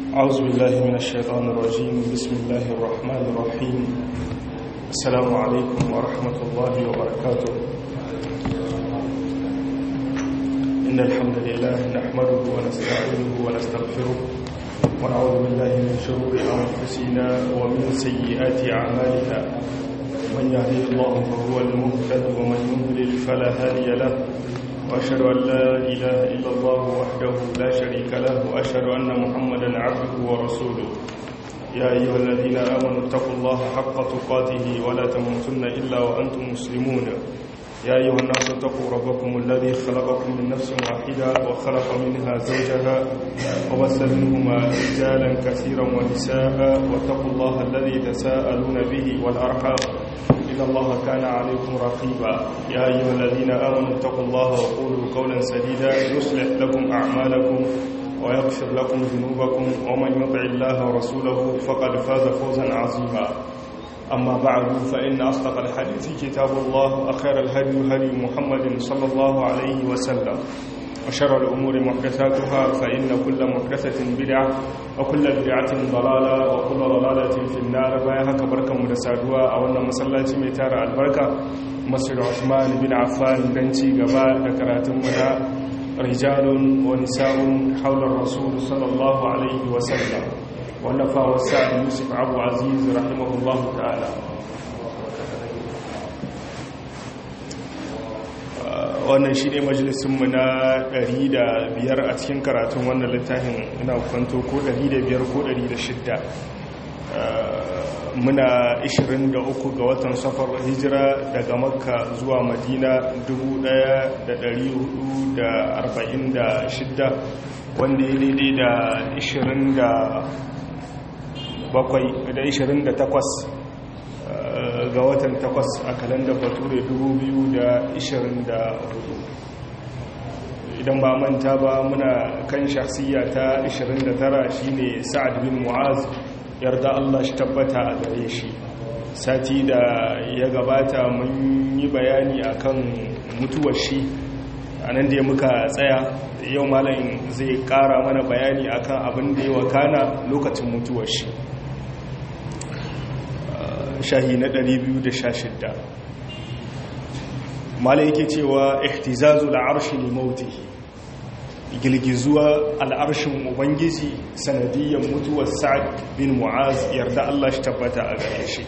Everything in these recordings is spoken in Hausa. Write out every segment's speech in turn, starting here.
أعوذ بالله من الشيطان الرجيم بسم الله الرحمن الرحيم السلام عليكم ورحمة الله وبركاته إن الحمد لله نحمده ونستعينه ونستغفره ونعوذ بالله من شرور أنفسنا ومن سيئات أعمالنا من يهديه الله فهو المهتد ومن يضلل فلا هادي له وأشهد أن لا إله إلا الله وحده لا شريك له وأشهد أن محمدا عبده ورسوله يا أيها الذين آمنوا اتقوا الله حق تقاته ولا تموتن إلا وأنتم مسلمون يا أيها الناس اتقوا ربكم الذي خلقكم من نفس واحدة وخلق منها زوجها وبث منهما رجالا كثيرا ونساء واتقوا الله الذي تساءلون به والأرحام إن الله كان عليكم رقيبا يا أيها الذين آمنوا اتقوا الله وقولوا قولا سديدا يصلح لكم أعمالكم ويغفر لكم ذنوبكم ومن يطع الله ورسوله فقد فاز فوزا عظيما أما بعد فإن أصدق الحديث كتاب الله وخير الهدي هدي محمد صلى الله عليه وسلم وشر الأمور محدثاتها فإن كل محدثة بدعة وكل بدعة ضلالة وكل ضلالة في النار بايها كبركة مدسادوها أولنا مسلاتي ميتار البركة مسجد عثمان بن عفان بنتي قباء ذكرات مدى رجال ونساء حول الرسول صلى الله عليه وسلم ونفى والسعد يوسف عبد عزيز رحمه الله تعالى wannan shi ne majalisunmu na 105 a cikin karatun wannan littafin ina kwanto ko 105 ko 106 muna 23 ga watan safar hijira daga makka zuwa madina 1446 wanda ya daidai da 28 ga watan 8 a kalandar bature 2024 idan ba manta ba muna kan shahsiya ta 29 shine sa'ad bin mu'az yarda Allah shi tabbata a gare shi sati da ya gabata mun yi bayani akan mutuwar shi a nan da ya muka tsaya yau malayin zai kara mana bayani akan abin da ya wakana lokacin mutuwar shi shahi na 216 mala yake cewa ihtizazu al'arshi li mautihi gilgizuwa al'arshin ubangiji sanadiyyar mutuwar sa'ad bin mu'az yarda Allah shi tabbata a gare shi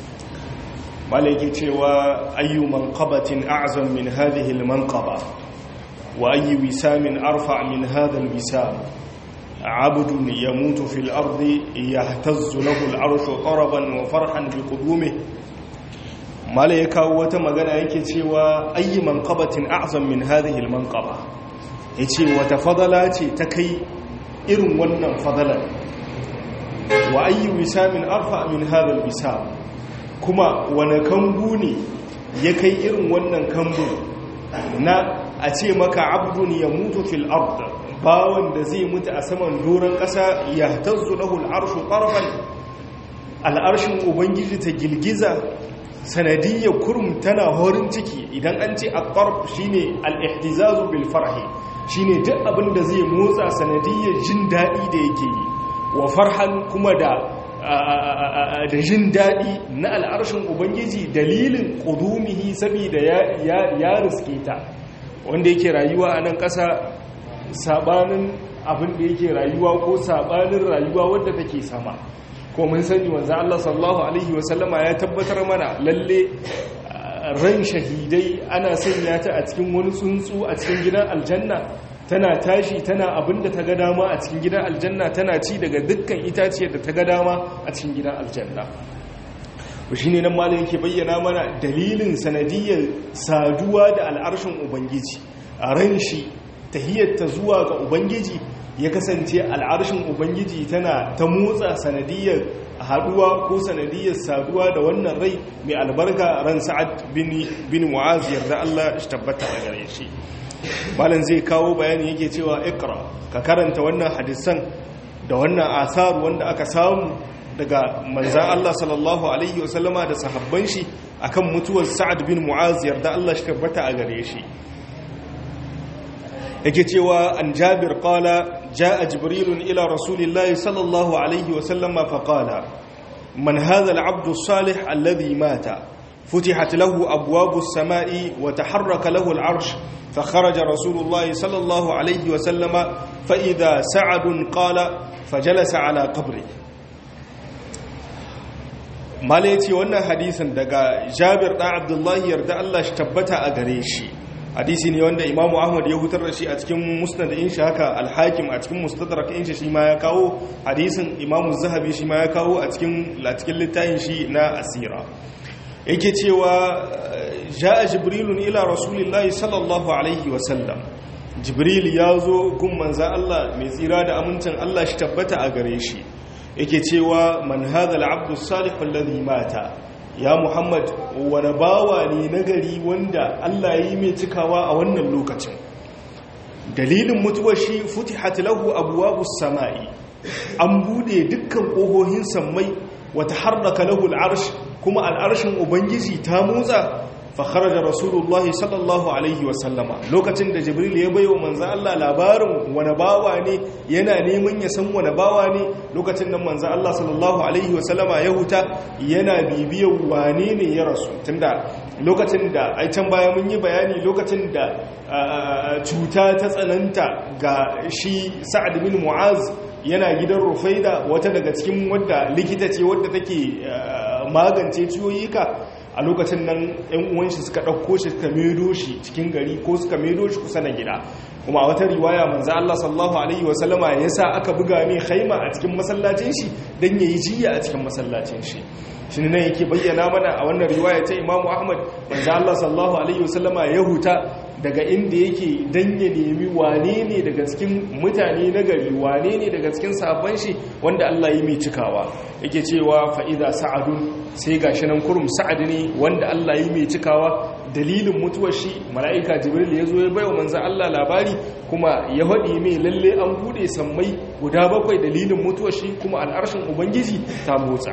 mala yake cewa ayyu manqabatin a'zam min hadhihi al-manqaba wa ayyu wisamin arfa min hadha al-wisam عبد يموت في الأرض يهتز له العرش طربا وفرحا بقدومه ما لا يكاو wata magana yake cewa ayi manqabatin a'zam min hadhihi almanqaba yace wata fadala ce ta kai irin wannan fadalan wa ayi wisamin arfa min hadha alwisam kuma wani kambu ne ya kai irin wannan kambu na a ce maka abdun ya mutu fil ard bawan da zai mutu a saman doron ƙasa ya tazzu lahul arshu ƙarfan al'arshin ubangiji ta girgiza sanadiyyar kurum tana horin ciki idan an ce a ƙarf shi ne al'ihtizazu bil farhi shi ne duk abin da zai motsa sanadiyyar jin daɗi da yake yi wa farhan kuma da da jin daɗi na al'arshin ubangiji dalilin ƙudumihi saboda ya riske ta wanda yake rayuwa a nan ƙasa sabanin abin da yake rayuwa ko sabanin rayuwa wadda take sama ko mun sani wanzu Allah sallallahu alaihi wasallama ya tabbatar mana lalle ran shahidai ana sanya ta a cikin wani tsuntsu a cikin gidan aljanna tana tashi tana abin da ta ga dama a cikin gidan aljanna tana ci daga dukkan itaciyar da ta ga dama a cikin gidan aljanna shi ne nan malam yake bayyana mana dalilin sanadiyar saduwa da al'arshin ubangiji a ran shi tahiyyarta zuwa ga ubangiji ya kasance al'arshin ubangiji tana ta motsa sanadiyar haduwa ko sanadiyar saduwa da wannan rai mai albarka ran sa'ad bin mu'az yarda Allah shi tabbata a gare shi malam zai kawo bayani yake cewa ikra ka karanta wannan hadisan da wannan asar wanda aka samu daga manzan Allah sallallahu alaihi wasallama da sahabban shi akan mutuwar sa'ad bin mu'az yarda Allah shi tabbata a gare shi yake cewa an jabir qala jaa jibrilun ila rasulillahi sallallahu alaihi wa sallama fa qala man hadha al-abdu salih alladhi mata فتحت له أبواب السماء وتحرك له العرش فخرج رسول الله صلى الله عليه وسلم فإذا سعد قال فجلس على قبره malayaci wannan hadisin daga jabir ɗan abdullahi yarda Allah shi tabbata a gare shi hadisi ne wanda imamu ahmad ya hutar da shi a cikin musnad in shi haka alhakim a cikin mustadrak in shi shi ma ya kawo hadisin imamu zahabi shi ma ya kawo a cikin littafin shi na asira yake cewa ja'a jibrilun ila rasulillahi sallallahu alaihi wasallam jibril ya zo gun manza Allah mai tsira da amincin Allah shi tabbata a gare shi yake cewa man hadha al-abdu salih alladhi mata ya muhammad wani bawa ne nagari wanda Allah yi mai cikawa a wannan lokacin dalilin mutuwar shi futihat lahu abwabus samai an bude dukkan kohohin sammai wata harraka lahu al-arsh kuma al'arshin ubangiji ta motsa fakar da rasulullahi sallallahu alaihi wasallama lokacin da jibril ya bai wa manzan Allah labarin wani bawa ne yana neman ya san wani bawa ne lokacin da manzan Allah sallallahu alaihi wasallama ya huta yana bibiyar wane ne ya rasu tunda lokacin da a can baya mun yi bayani lokacin da cuta ta tsananta ga shi sa'ad bin mu'az yana gidan rufaida wata daga cikin wadda likita ce wadda take magance ciyoyika a lokacin nan yan uwanshi suka ɗauko shi suka medo shi cikin gari ko suka medo shi kusa na gida kuma a wata riwaya manzo Allah sallallahu alaihi wasallama ya sa aka buga mai haima a cikin masallacin shi dan yayi jiya a cikin masallacin shi shi ne yake bayyana mana a wannan riwaya ta Imam Ahmad manzo Allah sallallahu alaihi wasallama ya huta daga inda yake dan ya nemi wane ne daga cikin mutane na gari wane ne daga cikin sabon shi wanda Allah yi mai cikawa yake cewa fa'iza sa'adun sai gashi nan kurum sa'ad ne wanda Allah yi mai cikawa dalilin mutuwar shi mala'ika jibril ya zo ya baiwa manzan Allah labari kuma ya haɗi mai lalle an buɗe sammai guda bakwai dalilin mutuwar shi kuma al'arshin ubangiji ta motsa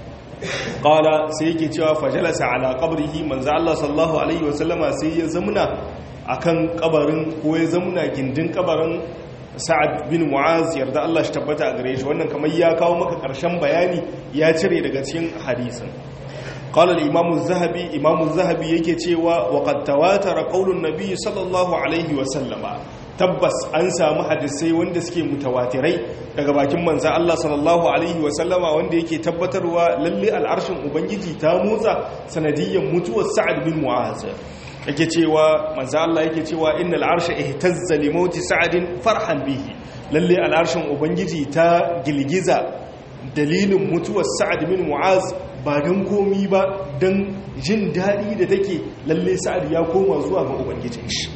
ƙala sai yake cewa fajalasa ala ƙabrihi manzan Allah sallallahu alaihi wasallama sai ya zamuna akan kabarin ko ya zamuna gindin kabarin sa'ad bin mu'az yarda Allah shi tabbata a gare shi wannan kamar ya kawo maka ƙarshen bayani ya cire daga cikin hadisin قال الإمام الذهبي إمام الذهبي yake cewa وقد تواتر قول النبي صلى الله عليه وسلم tabbas an samu hadisai wanda suke mutawatirai daga bakin manzan Allah sallallahu alaihi wasallama wanda yake tabbatarwa lalle al'arshin ubangiji ta motsa sanadiyyar mutuwar sa'ad bin mu'az yake cewa manzo Allah yake cewa innal arsha ihtazza li mauti sa'adin farhan bihi lalle al'arshin ubangiji ta gilgiza dalilin mutuwar sa'ad bin mu'az ba dan komi ba dan jin dadi da take lalle sa'ad ya koma zuwa ga ubangijin shi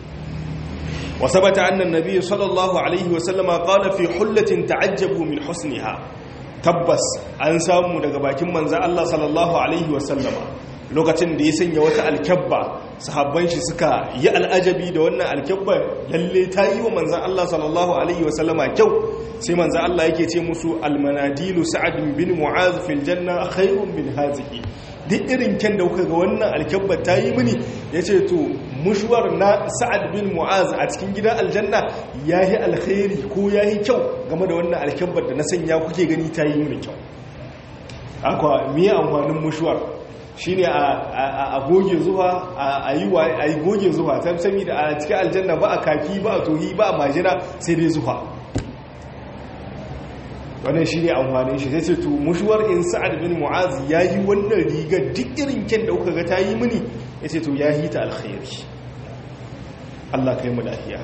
wa sabata anna an-nabiy sallallahu alaihi wa sallama qala fi hullatin ta'ajjabu min husniha tabbas an samu daga bakin manzo Allah sallallahu alaihi wa sallama lokacin da ya sanya wata alkyabba sahabban shi suka yi al'ajabi da wannan alkyabba lalle ta yi wa manzan Allah sallallahu Alaihi wasallama kyau sai manzan Allah yake ce musu almanadilu sa'ad bin mu'az fil janna khairun min hazihi duk irin kyan da kuka ga wannan alkyabba ta yi mini ya ce to mushuwar na sa'ad bin mu'az a cikin gidan aljanna ya yi alkhairi ko ya yi kyau game da wannan alkyabbar da na sanya kuke gani ta yi mini kyau akwa miye amfanin mushuwar shi ne a goge zuwa a yi goge zuwa ta sami da a cikin aljanna ba a kaki ba a tohi ba a majina sai dai zuwa wannan shi ne amfanin shi sai ce to mushuwar in sa'ad bin mu'az ya yi wannan rigar duk irin kyan da kuka ga ta yi mini ya ce to ya yi ta alkhairi Allah kai mu lafiya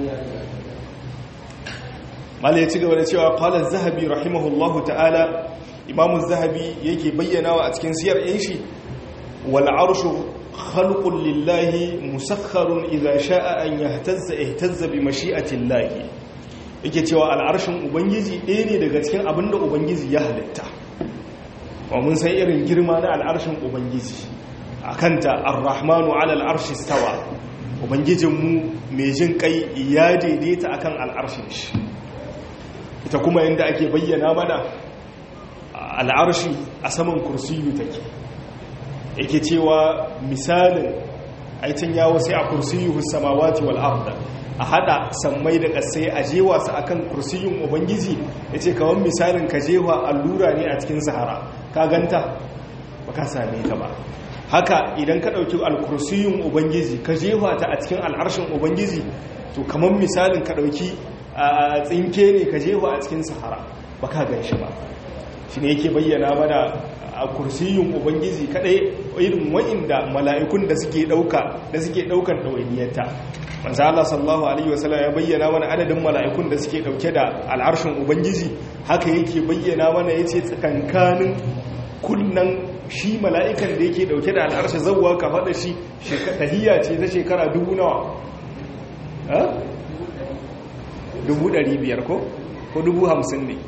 mala ya ci gaba da cewa qala zahabi rahimahullahu ta'ala imamu zahabi yake bayyanawa a cikin siyar yan shi wal arshu khalqun lillahi musakharun idza sha'a an yahtazza ihtazza bi mashi'ati llahi yake cewa al'arshin ubangiji ɗaya ne daga cikin abinda ubangiji ya halitta wa mun san irin girma na al'arshin ubangiji akanta ar-rahmanu 'ala al-arshi stawa ubangijinmu mai jin kai ya daidaita akan al'arshin shi ita kuma yadda ake bayyana mana al'arshi a saman kursiyu take yake cewa misalin aitin yawo sai a kursiyu samawati wal arda a hada sammai da kasai a jewa su akan kursiyin ubangiji yace kawan misalin ka jewa allura ne a cikin sahara ka ganta baka same ta ba haka idan ka dauki alkursiyun ubangiji ka jewa ta a cikin al'arshin ubangiji to kaman misalin ka dauki tsinke ne ka jewa a cikin sahara baka gan shi ba shi ne yake bayyana mana a kursiyun ubangiji kadai irin wa'inda mala'ikun da suke dauka da suke daukan dawainiyarta manzo Allah sallallahu alaihi wasallam ya bayyana mana adadin mala'ikun da suke dauke da al'arshin ubangiji haka yake bayyana mana yace tsakankanin kunnan shi mala'ikan da yake dauke da al'arshi zawwa ka fada shi tahiyya ce ta shekara dubu nawa ha dubu ɗari biyar ko ko dubu hamsin ne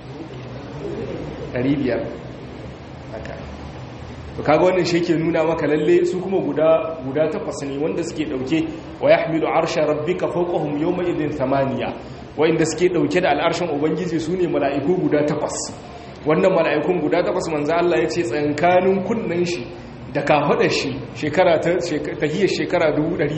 ɗari biyar haka to kaga wannan shi ke nuna maka lalle su kuma guda guda takwas ne wanda suke dauke wa yahmilu arsha rabbika fawqahum yawma idhin thamaniya wanda suke dauke da al'arshin ubangiji sune mala'iku guda takwas wannan mala'ikun guda takwas manzo Allah yace tsankanin kunnan shi da kafadar shi shekara ta tahiyar shekara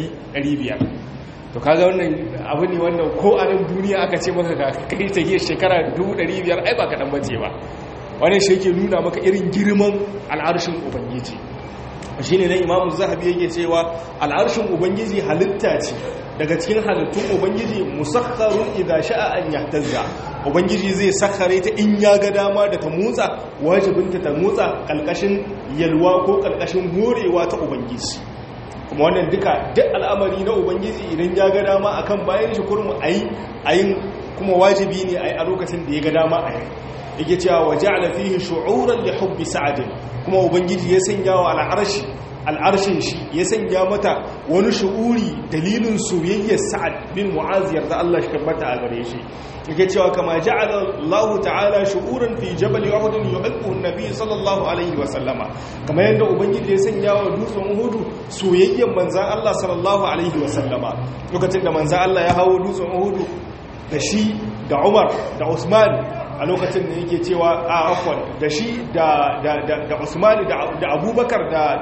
500 to kaga wannan abu ne wannan ko a nan duniya aka ce maka kai tahiyar shekara 500 ai ba kadan bace ba wani shi yake nuna maka irin girman al'arshin ubangiji shi ne na imamu zahabi yake cewa al'arshin ubangiji halitta ce daga cikin halittun ubangiji musakharun idan sha'a an yahtazza ubangiji zai sakhare ta in ya ga dama da ta motsa wajibinta ta motsa kalkashin yalwa ko kalkashin horewa ta ubangiji kuma wannan duka duk al'amari na ubangiji idan ya ga dama akan bayan shi kurmu ayi ayin kuma wajibi ne ayi a lokacin da ya ga dama ayi yake cewa waje fihi shu'uran li hubbi sa'adin kuma ubangiji ya sanya wa al'arshi al'arshin shi ya sanya mata wani shu'uri dalilin soyayyar sa'ad bin mu'az yarda Allah shi tabbata a gare shi yake cewa kama ja'ala Allah ta'ala shu'uran fi jabal uhud yuhibbu an-nabi sallallahu alaihi wa sallama kama yanda ubangiji ya sanya wa dutsen uhud soyayyar manzon Allah sallallahu alaihi wa sallama lokacin da manzon Allah ya hawo dutsen uhud da shi da Umar da Usman a lokacin da yake cewa a afwan da shi da usmani da abubakar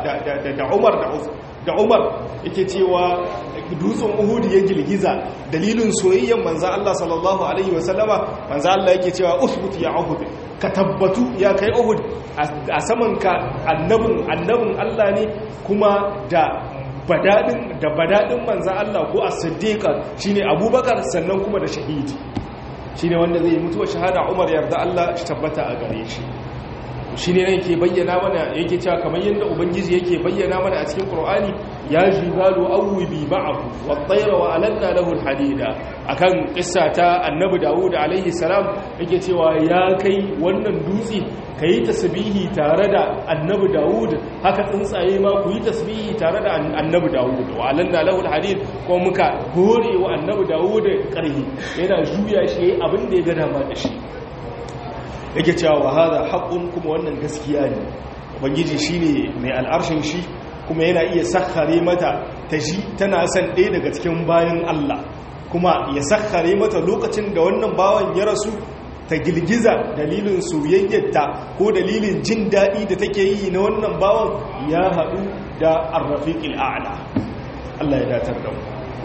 da umar da umar yake cewa dutsen uhudu ya girgiza dalilin soyayyen manza Allah sallallahu alaihi wasallama manza Allah yake cewa usbut ya uhud ka tabbatu ya kai uhud a saman ka annabin annabin Allah ne kuma da badadin da badadin manza Allah ko as-siddiqa shine abubakar sannan kuma da shahidi shi ne wanda zai mutuwa shahada umar yarda Allah shi tabbata a gare shi shi ne yake bayyana mana yake cewa kamar yadda ubangiji yake bayyana mana a cikin qur'ani ya jibalu awwibi ma'ahu wa tayra wa alanna lahu alhadida akan kissa ta annabi dawud alaihi salam yake cewa ya kai wannan dutse kai tasbihi tare da annabi dawud haka tsuntsaye ma ku yi tasbihi tare da annabi dawud wa alanna lahu alhadid ko muka hore wa annabi dawud karhi yana juya shi abin da ya ga dama da shi yake cewa wa hada haqqun kuma wannan gaskiya ne ubangiji shine mai al'arshin shi kuma yana iya sakhare mata ta ji tana son ɗaya daga cikin bayan Allah kuma ya sakhare mata lokacin da wannan bawan ya rasu ta girgiza dalilin soyayyarta ko dalilin jin daɗi da take yi na wannan bawan ya haɗu da arrafiqil a'la Allah ya datar da mu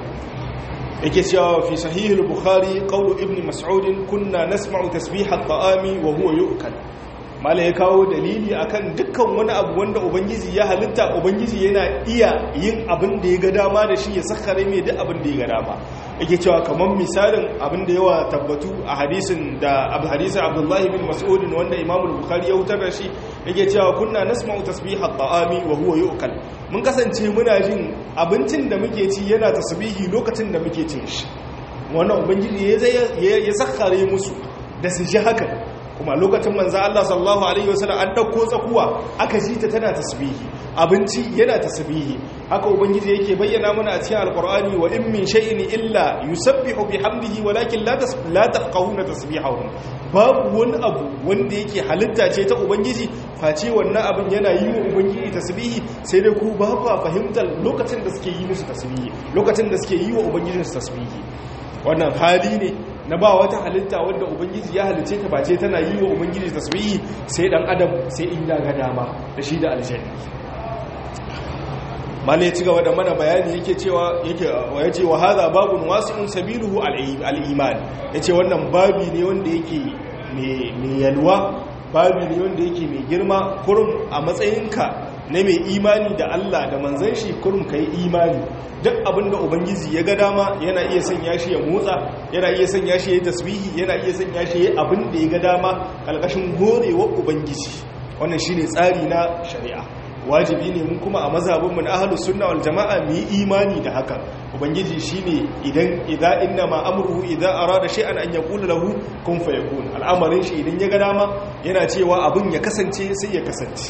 yake cewa fi sahihul bukhari qawlu ibn mas'ud kunna nasma'u tasbih at-ta'ami wa huwa yu'kal mala ya kawo dalili akan dukkan wani abu wanda ubangiji ya halitta ubangiji yana iya yin abin da ya ga dama da shi ya sakkare mai duk abin da ya ga dama yake cewa kamar misalin abin da yawa tabbatu a hadisin da abu hadisin abdullahi bin mas'ud wanda imam bukhari ya hutar da shi yake cewa kunna nasma'u tasbih at-ta'ami wa huwa yu'kal mun kasance muna jin abincin da muke ci yana tasbihi lokacin da muke cin shi wannan ubangiji ya ya sakkare musu da su ji haka kuma lokacin manzo Allah sallallahu alaihi wasallam an dauko tsakuwa aka ji ta tana tasbihi abinci yana tasbihi haka ubangiji yake bayyana mana a cikin alqur'ani wa in min shay'in illa yusabbihu bihamdihi walakin la la tafqahuna tasbihahum babu wani abu wanda yake halitta ce ta ubangiji face wannan abin yana yi wa ubangiji tasbihi sai dai ku ba ku fahimtar lokacin da suke yi musu tasbihi lokacin da suke yi wa ubangijinsu tasbihi wannan hali ne na ba wata halitta wadda ubangiji ya halice ta bace tana yi wa ubangiji tasbihi sai dan adam sai in ya ga dama da shi da aljanna mala ya ci gaba da mana bayani yake cewa yake ya ce wa hadha babun wasi'un sabiluhu al-iman yace wannan babi ne wanda yake mai yalwa babi ne wanda yake mai girma kurum a matsayinka na mai imani da Allah da manzan shi kurum ka yi imani duk abinda ubangiji ya ga dama yana iya sanya shi ya motsa yana iya sanya shi ya tasbihi yana iya sanya shi ya abin da ya ga dama kalkashin horewar ubangiji wannan shine tsari na shari'a wajibi ne mun kuma a mazhabinmu na ahlus sunna wal jama'a mu yi imani da haka ubangiji shine idan idza inna ma amruhu idza arada shay'an an yaqula lahu kun fayakun al'amarin shi idan ya ga dama yana cewa abin ya kasance sai ya kasance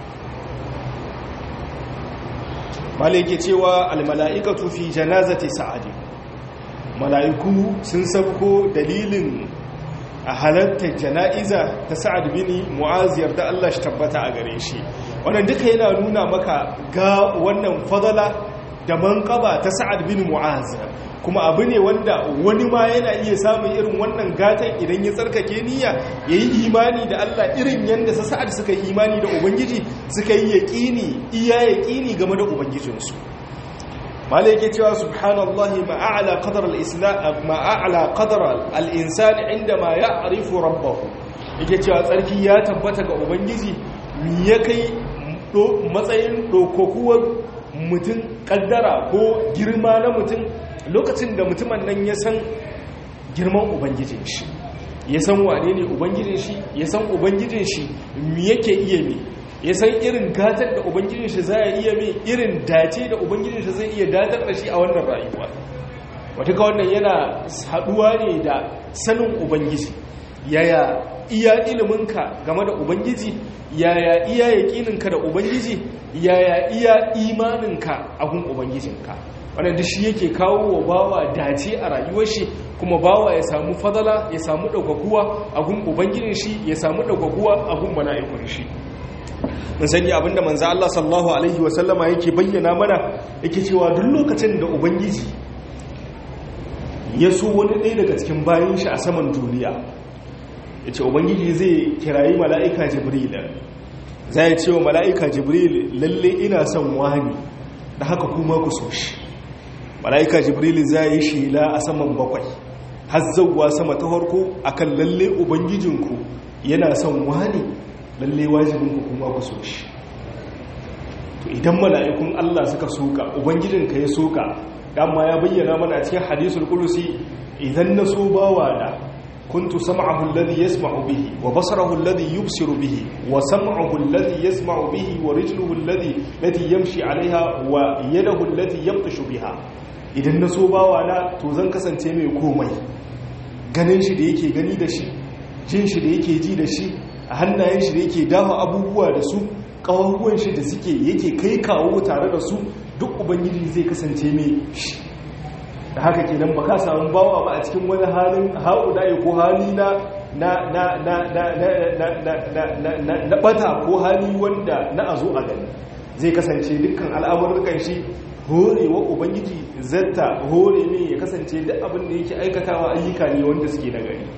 malike cewa al mala'ikatu fi janazati sa'ad mala'iku sun sabko dalilin a halartar jana'iza ta sa'ad bin mu'aziyar da Allah shi tabbata a gare shi wannan duka yana nuna maka ga wannan fadala da manqaba ta sa'ad bin mu'az kuma abu ne wanda wani ma yana iya samun irin wannan gatan idan ya tsarkake niyya yayi imani da Allah irin yanda sa sa'ad suka yi imani da ubangiji suka yi yaqini iya yaqini game da ubangijinsu malai yake cewa subhanallahi ma'a'ala qadar al-islam ma'a'ala qadar al-insan indama ya'rifu rabbahu yake cewa tsarki ya tabbata ga ubangiji mi ya kai matsayin dokokuwar mutum kaddara ko girma na mutum lokacin da mutumin nan ya san girman ubangijin shi ya san wane ne ubangijin shi ya san ubangijin shi mi yake iya mi ya san irin gatar da ubangijin shi za iya mai irin dace da ubangijin shi zai iya datar da shi a wannan rayuwa wata ka wannan yana haduwa ne da sanin ubangiji yaya iya iliminka game da ubangiji yaya iya yaƙininka da ubangiji yaya iya imaninka a gun ubangijinka wannan duk shi yake kawo wa bawa dace a rayuwar shi kuma bawa ya samu fadala ya samu ɗaukakuwa a gun ubangijin shi ya samu ɗaukakuwa a gun mala'ikun shi mun sani abinda manzo Allah sallallahu alaihi wasallama yake bayyana mana yake cewa duk lokacin da ubangiji ya so wani ɗaya daga cikin bayan shi a saman duniya yace ubangiji zai kirayi mala'ika jibril zai ce wa mala'ika jibril lalle ina son wani da haka kuma ku so shi mala'ika jibril zai yi shela a saman bakwai har zawwa sama ta farko akan lalle ubangijinku yana son wani lalle wajibinku kuma ku so shi to idan mala'ikun Allah suka soka ubangijinka ya soka dama ya bayyana mana cikin hadisul qudsi idan na so bawa da kuntu sam'ahu alladhi yasma'u bihi wa basarahu alladhi yubsiru bihi wa sam'uhu alladhi yasma'u bihi wa rijluhu alladhi lati yamshi 'alayha wa yadahu allati yabtashu biha idan na so bawa na to zan kasance mai komai ganin shi da yake gani da shi jin shi da yake ji da shi a hannayen shi da yake dafa abubuwa da su ƙawaruwan shi da suke yake kai kawo tare da su duk ubangiji zai kasance mai shi da haka kenan ba ka samu bawa ba a cikin wani halin haɗuɗaye ko hali na na na na na na na na na bata ko hali wanda na a zo a gani zai kasance dukkan al'amurkan shi horewa ubangiji zata hore ne ya kasance duk abin da yake aikatawa ayyuka ne wanda suke na gari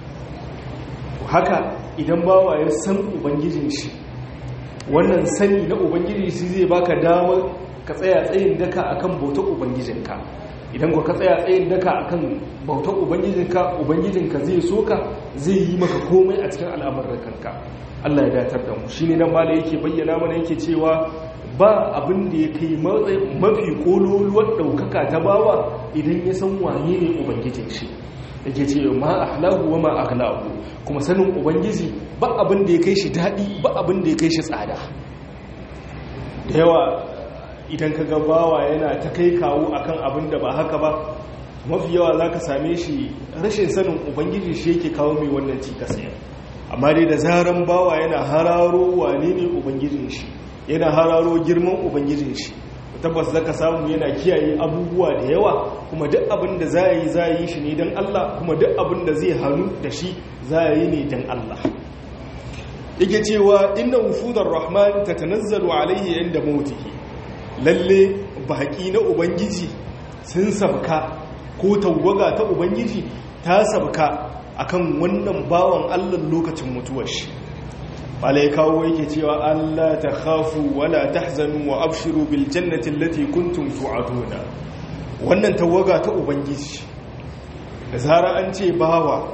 haka idan bawa ya san ubangijin shi wannan sani na ubangiji shi zai baka damar ka tsaya tsayin daka akan bautar ubangijinka idan ka tsaya tsayin daka akan bautar ubangijinka ubangijinka zai soka zai yi maka komai a cikin al'amuran kanka Allah ya datar da mu shine nan mala yake bayyana mana yake cewa ba abin da ya kai mafi kololuwar daukaka ta bawa idan ya san waye ne ubangijin shi yake ce ma ahlahu wa ma aghlahu kuma sanin ubangiji ba abin da ya kai shi dadi ba abin da ya kai shi tsada da yawa idan ka ga bawa yana ta kai kawo akan abin da ba haka ba mafi yawa zaka same shi rashin sanin ubangiji shi yake kawo mai wannan cikas amma dai da zaran bawa yana hararo wane ne ubangijin shi yana hararo girman ubangijin shi tabbas zaka samu yana kiyaye abubuwa da yawa kuma duk abin da za yi za yi shi ne don Allah kuma duk abin da zai hannu da shi za yi ne don Allah yake cewa inna wufudar rahman tatanazzalu alaihi inda mautihi lalle baki na ubangiji sun sabka ko tawaga ta ubangiji ta sabka akan wannan bawan Allah lokacin mutuwar shi malai kawo yake cewa Allah ta khafu wala tahzanu wa abshiru bil jannati allati kuntum tu'aduna wannan tawaga ta ubangiji da zara an ce bawa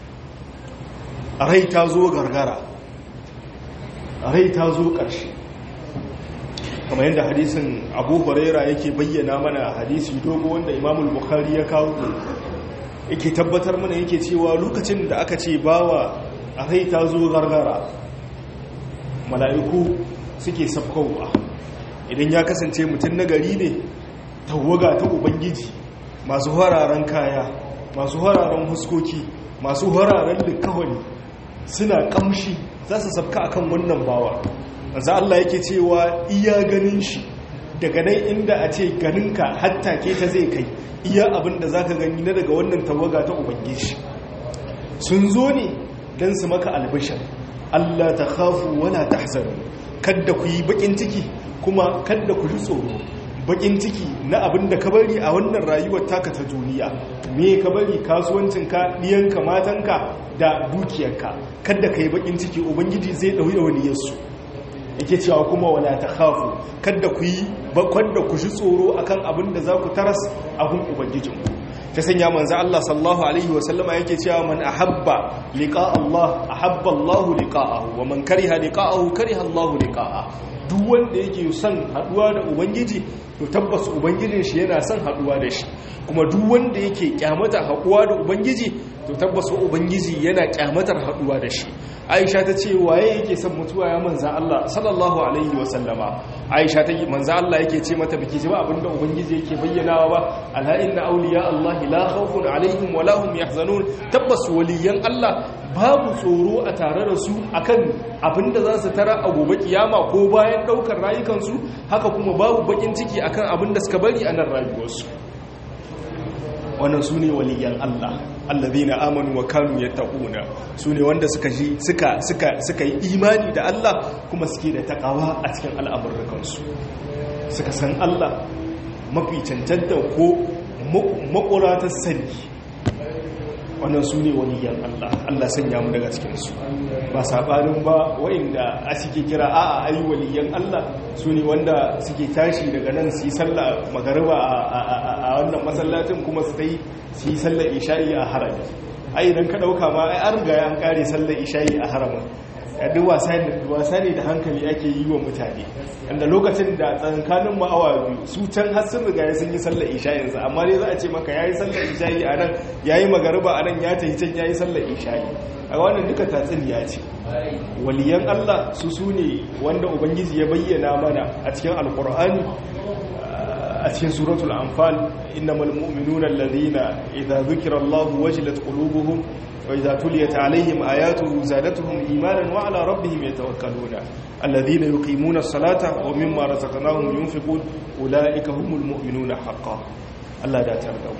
rai ta zo gargara rai ta zo ƙarshe kamar yadda hadisin abu huraira yake bayyana mana hadisi dogo wanda imamul bukhari ya kawo yake tabbatar mana yake cewa lokacin da aka ce bawa a rai ta zo gargara mala'iku suke sabkowa idan ya kasance mutum na gari ne tawaga ta ubangiji masu hararen kaya masu hararen huskoki masu hararen likawani suna kamshi za su sabka akan wannan bawa za Allah yake cewa iya ganin shi daga nan inda a ce ganinka hatta ke ta zai kai iya abin da za ka gani na daga wannan tawaga ta ubangiji sun zo ne don su maka albishir Allah ta khafu wala tahzanu kadda ku yi bakin ciki kuma kadda ku ji tsoro bakin ciki na abin da ka bari a wannan rayuwar taka ta duniya me ka bari kasuwancinka ɗiyanka matanka da dukiyarka kadda ka yi bakin ciki ubangiji zai ɗauyi da wani yasu yake cewa kuma wala ta khafu kadda ku yi bakon da ku ji tsoro akan abin da za ku taras abin ubangijinku ta sanya manzo Allah sallallahu alaihi wasallama yake cewa man ahabba liqa Allah ahabba Allah liqa'ahu wa man kariha liqa'ahu kariha Allah liqa'ahu duk wanda yake son haduwa da ubangiji to tabbas ubangijin shi yana son haduwa da shi kuma duk wanda yake kyamata haduwa da ubangiji to tabbas ubangiji yana kyamatar haduwa da shi aisha ta ce waye yake son mutuwa ya manza Allah sallallahu alaihi wa sallama aisha ta yi manza Allah yake ce mata biki ji ba abinda ubangiji yake bayyanawa ba ala inna awliya Allah la khawfun alaihim wa lahum yahzanun tabbas waliyan Allah babu tsoro a tare da su akan abinda za su tara a gobe kiyama ko bayan daukar rayukansu haka kuma babu bakin ciki akan abinda suka bari a nan rayuwarsu wannan su ne waliyan Allah allazina amanu wa kanu yattaquna su ne wanda suka ji suka suka suka yi imani da Allah kuma suke da takawa a cikin al'amuransu suka san Allah mafi cancanta ko makuratar sani wannan su ne waliyan Allah Allah sanya mu daga cikinsu ba saɓanin ba wa'inda a suke kira a a ayi waliyan Allah su ne wanda suke tashi daga nan su yi sallah magariba a wannan masallacin kuma su ta yi su yi sallar isha'i a harami ai idan ka ɗauka ma ai an riga an ƙare sallar isha'i a haramin duk wasa ne da hankali ake yi wa mutane inda lokacin da tsankanin ma'awa biyu su can har sun riga sun yi sallar isha'insa amma dai za a ce maka ya yi sallar isha'i a nan ya yi magariba a nan ya tafi can ya yi sallar isha'i a wannan duka tatsuniya ce waliyan allah su su ne wanda ubangiji ya bayyana mana a cikin alkur'ani a cikin suratul anfal innamal mu'minuna alladhina idza dhukira allahu wajilat qulubuhum وإذا تليت عليهم آياته زادتهم إيمانا وعلى ربهم يتوكلون الذين يقيمون الصلاة ومما رزقناهم ينفقون أولئك هم المؤمنون حقا الله لا تردوا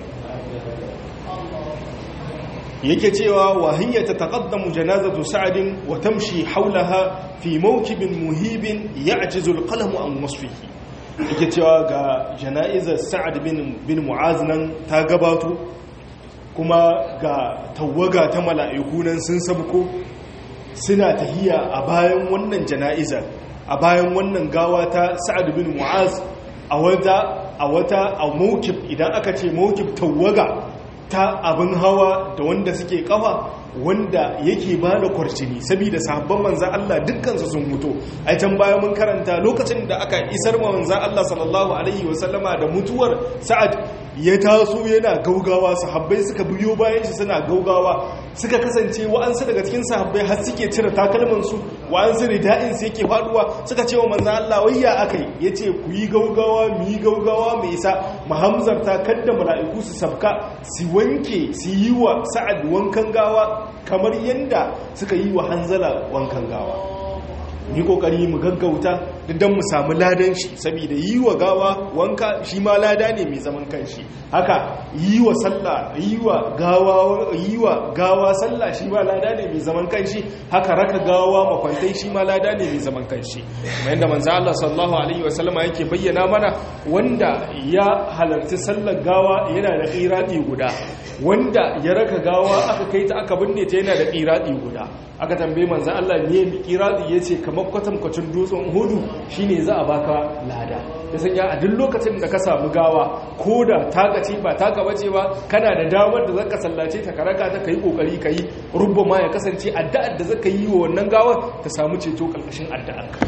yake cewa wahiyya ta taqaddamu janazatu sa'adin wa tamshi hawlaha fi mawkibin muhibin ya'jizu al-qalamu an wasfihi yake cewa ga jana'izar sa'ad bin bin mu'az nan ta gabato kuma ga tawaga ta mala'iku nan sun sabko suna tahiya a bayan wannan jana'izar a bayan wannan gawa ta sa'ad bin mu'az a wata a wata a mawkib idan aka ce mawkib tawaga ta abin hawa da wanda suke kafa wanda yake ba da kwarcini saboda sahabban manzan Allah dukkansu sun mutu a can baya mun karanta lokacin da aka isar ma manzan Allah sallallahu alaihi wasallama da mutuwar sa'ad ya taso yana gaugawa sahabbai suka biyo bayan shi suna gaugawa suka kasance wa'ansu daga cikin sahabbai har suke cire takalmansu wa'ansu rida'in su yake faduwa suka ce wa manzan Allah wayya akai yace ku yi gaugawa mu yi gaugawa mai isa mu hamzarta kadda mala'iku su sabka su wanke su yi wa sa'ad wankan gawa kamar yadda suka yi wa hanzala wankan gawa yi kokari mu gaggauta don mu samu ladan shi saboda yi wa gawa wanka shi ma lada ne mai zaman kanshi haka yi wa sallah yi wa gawa yi wa gawa sallah shi ma lada ne mai zaman kanshi haka raka gawa makwantai shi ma lada ne mai zaman kanshi kuma yadda manzo Allah sallallahu alaihi wasallama yake bayyana mana wanda ya halarci sallar gawa yana da qirati guda wanda ya raka gawa aka kai ta aka binne ta yana da ƙiraɗi guda aka tambaye manzan Allah ne mai ƙiraɗi ya ce kamar kwatankwacin dutsen hudu shine za a baka lada ya sanya a duk lokacin da ka samu gawa ko da taka ce ba taka bace ba kana da damar da zaka sallace ta karaka ta kai kokari kai rubba ma ya kasance addu'ar da zaka yi wa wannan gawar ta samu ceto karkashin addu'ar ka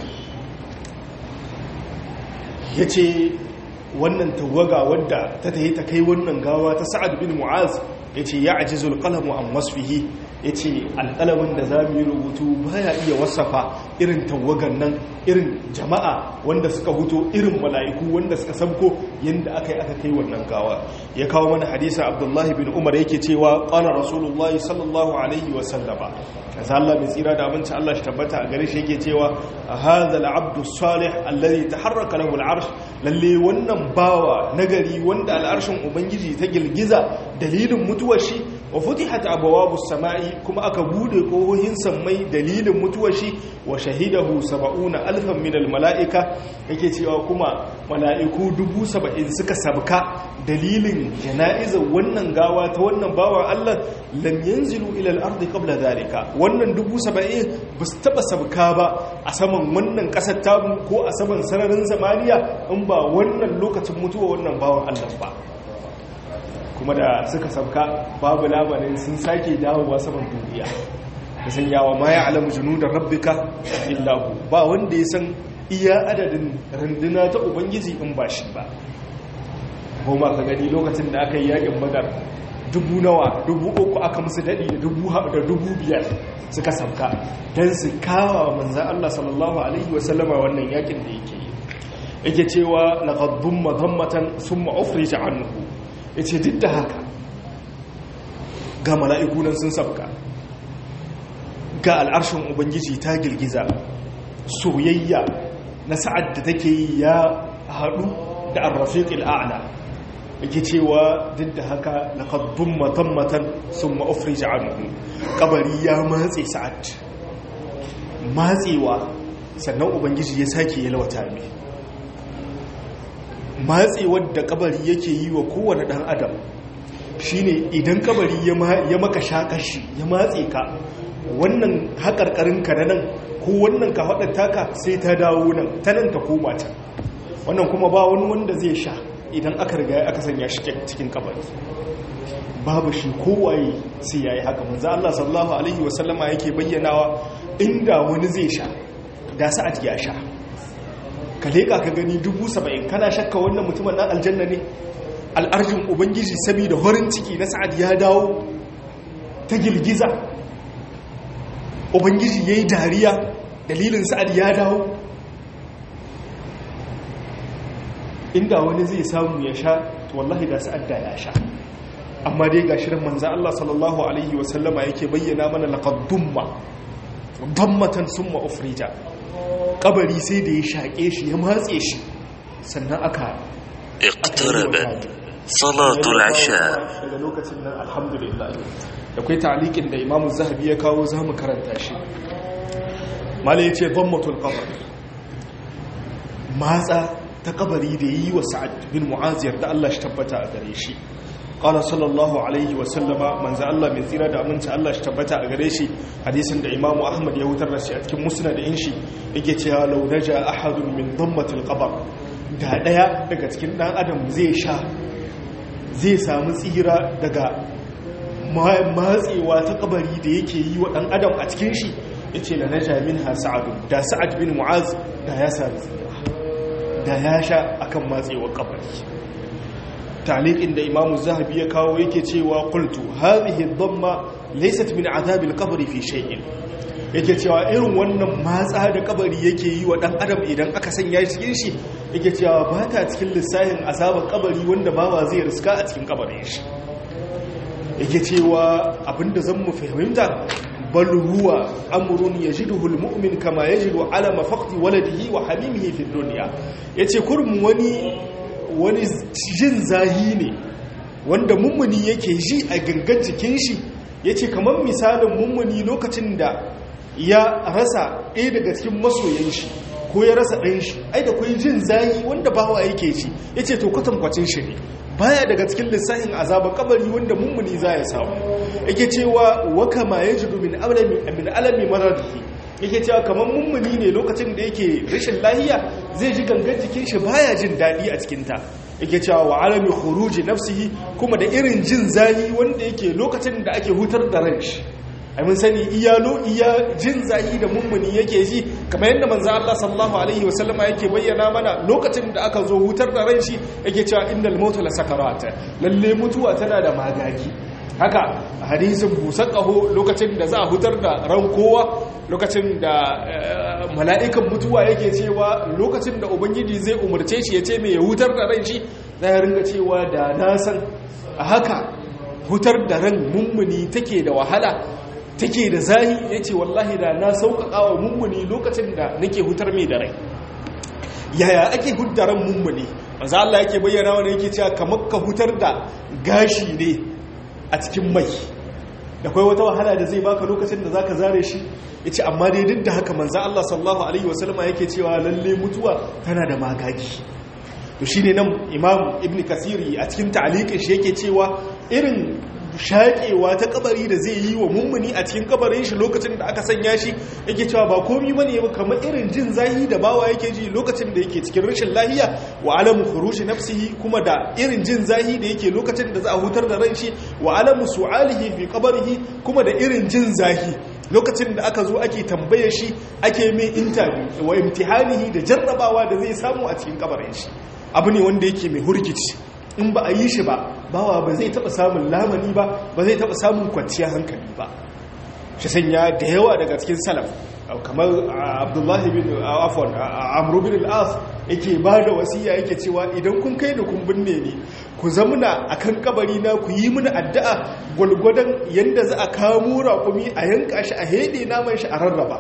yace wannan tawaga wadda ta tayi ta kai wannan gawa ta Sa'ad bin Mu'az yace ya ajizul qalamu an wasfihi yace alqalamin da zamu yi rubutu baya iya wasafa irin tawagan nan irin jama'a wanda suka huto irin mala'iku wanda suka sabko yanda aka yi aka kai wannan gawa ya kawo mana hadisa Abdullahi bin Umar yake cewa qala rasulullahi sallallahu alaihi wa sallama kaza Allah mai tsira da abinci Allah shi tabbata a gare shi yake cewa hadha al-abdu salih alladhi taharraka lahu al-arsh lalle wannan bawa nagari wanda al'arshin ubangiji ta gilgiza dalilin mutuwar shi wa futihat abwabu samai kuma aka bude kohohin sammai dalilin mutuwar shi wa shahidahu sab'una alfan min al-mala'ika yake cewa kuma mala'iku dubu saba'in suka sabka dalilin jana'izar wannan gawa ta wannan bawa Allah lam yanzilu ila al-ardi qabla dhalika wannan dubu saba'in ba su taba sabka ba a saman wannan kasar tamu ko a saman sararin zamaniya in ba wannan lokacin mutuwa wannan bawan Allah ba kuma da suka sabka babu labarin sun sake dawowa saman duniya da sanyawa ma ya alamu junudar rabbika illahu ba wanda ya san iya adadin runduna ta ubangiji in ba shi ba goma ka gani lokacin da aka yi yakin badar dubu nawa dubu uku aka musu daɗi da dubu da dubu biyar suka sabka don su kawa manzan Allah sallallahu alaihi wasallama wannan yakin da yake yi yake cewa laqaddum madammatan summa ufrija anhu yace duk da haka ga mala'iku nan sun sabka ga al'arshin ubangiji ta girgiza soyayya na sa'ad da take yi ya haɗu da arrafiqil a'la yake cewa duk da haka laqaddum madammatan summa ufrija anhu kabari ya matse sa'ad matsewa sannan ubangiji ya sake yalwata mai matsewar da kabari yake yi wa kowane dan adam shine idan kabari ya maka shakashi ya matse ka wannan haƙarƙarinka na nan ko wannan ka haɗa taka sai ta dawo nan ta nan ta koma can wannan kuma ba wani wanda zai sha idan aka riga aka sanya shi cikin kabari babu shi kowaye sai yayi haka manzo Allah sallallahu alaihi wasallama yake bayyanawa inda wani zai sha da sa'ad ya sha ka leka ka gani dubu saba'in kana shakka wannan mutumin nan aljanna ne al'arjin ubangiji saboda horin ciki na sa'ad ya dawo ta girgiza ubangiji ya yi dariya dalilin sa'ad ya dawo inda wani zai samu ya sha to wallahi da sa'ad da ya sha amma dai ga shirin manzan Allah sallallahu Alaihi wasallama yake bayyana mana laƙaddumma dammatan summa ufrija kabari sai da ya shaƙe shi ya matse shi sannan aka اقتربت صلاة العشاء daga lokacin nan alhamdulillah da kai ta'liqin da Imam Zahabi ya kawo zamu karanta shi malai yace dammatul qabr matsa ta kabari da yi wa Sa'ad bin Mu'az da Allah shi tabbata a gare shi qala sallallahu alaihi wa sallama manzo Allah mai tsira da aminci Allah shi tabbata a gare shi hadisin da Imam Ahmad ya hutar da shi a cikin musnad din shi yake cewa law naja ahadun min dammatil qabr da daya daga cikin dan adam zai sha zai samu tsira daga matsewa ta kabari da yake yi wa dan adam a cikin shi yace la naja minha sa'ad da sa'ad bin mu'az da ya samu tsira da ya sha akan matsewar kabari تعليق عند إمام الزهبي يكاو يكي تيوا قلت هذه الضمة ليست من عذاب القبر في شيء yake cewa irin wannan matsa da kabari yake yi wa dan adam idan aka sanya shi cikin shi yake cewa ba ta cikin lissafin azabar kabari wanda bawa zai riska a cikin kabarin shi yake cewa abinda zan mu fahimta bal huwa amrun yajiduhu almu'min kama yajidu ala mafaqti waladihi wa hamimihi fi dunya yace kurmun wani wani jin zahi ne wanda mummuni yake ji a gangan jikin shi ya ce kamar misalin mummuni lokacin da ya rasa ɗaya daga cikin masoyan shi ko ya rasa ɗan shi ai da kwai jin zahi wanda bawa yake ci ya ce to kwatankwacin shi ne baya daga cikin lissafin azabar kabari wanda mummuni za ya samu yake cewa wa kama yajidu min alami min alami maradihi yake cewa kamar mummuni ne lokacin da yake rashin lahiya zai ji gangan jikin shi baya jin daɗi a cikin ta yake cewa wa alami khuruji nafsihi kuma da irin jin zahi wanda yake lokacin da ake hutar da ran shi mun sani iyalo iya jin zahi da mummuni yake ji kamar yadda manzo Allah sallallahu alaihi wasallama yake bayyana mana lokacin da aka zo hutar da ran shi yake cewa innal mauta la sakarat lalle mutuwa tana da magagi haka hadisin busan ƙaho lokacin da za a hutar da ran kowa lokacin da mala'ikan mutuwa yake cewa lokacin da ubangiji zai umarce shi ya ce mai ya hutar da ran shi za ya ringa cewa da na san a haka hutar da ran mummuni take da wahala take da zahi ya ce wallahi da na sauƙaƙa wa mummuni lokacin da nake hutar mai da rai yaya ake huddaran mummuni maza Allah yake bayyana wani yake cewa kamar ka hutar da gashi ne a cikin mai da kai wata wahala da zai baka lokacin da zaka zare shi yace amma dai duk da haka manzo Allah sallallahu alaihi wasallama yake cewa lalle mutuwa tana da magagi to shine nan Imam Ibn Kasiri a cikin ta'liqin shi yake cewa irin shaƙewa ta kabari da zai yi wa mummuni a cikin kabarin shi lokacin da aka sanya shi yake cewa ba komi bane ba kamar irin jin zahi da bawa yake ji lokacin da yake cikin rashin lahiya wa alamu khurushi nafsihi kuma da irin jin zahi da yake lokacin da za a hutar da ran shi wa alamu su'alihi fi qabrihi kuma da irin jin zahi lokacin da aka zo ake tambaye shi ake mai interview wa imtihanihi da jarrabawa da zai samu a cikin kabarin shi abu ne wanda yake mai hurgici in ba a yi shi ba bawa ba zai taba samun lamani ba ba zai taba samun kwanciyar hankali ba shi sanya da yawa daga cikin salaf kamar abdullahi bin afon amru bin al'as yake ba da wasiya yake cewa idan kun kai da kun binne ne ku zamuna a kan kabari na ku yi mini addu'a gwalgwadon yadda za a kamo raƙumi a yanka shi a heɗe naman shi a rarraba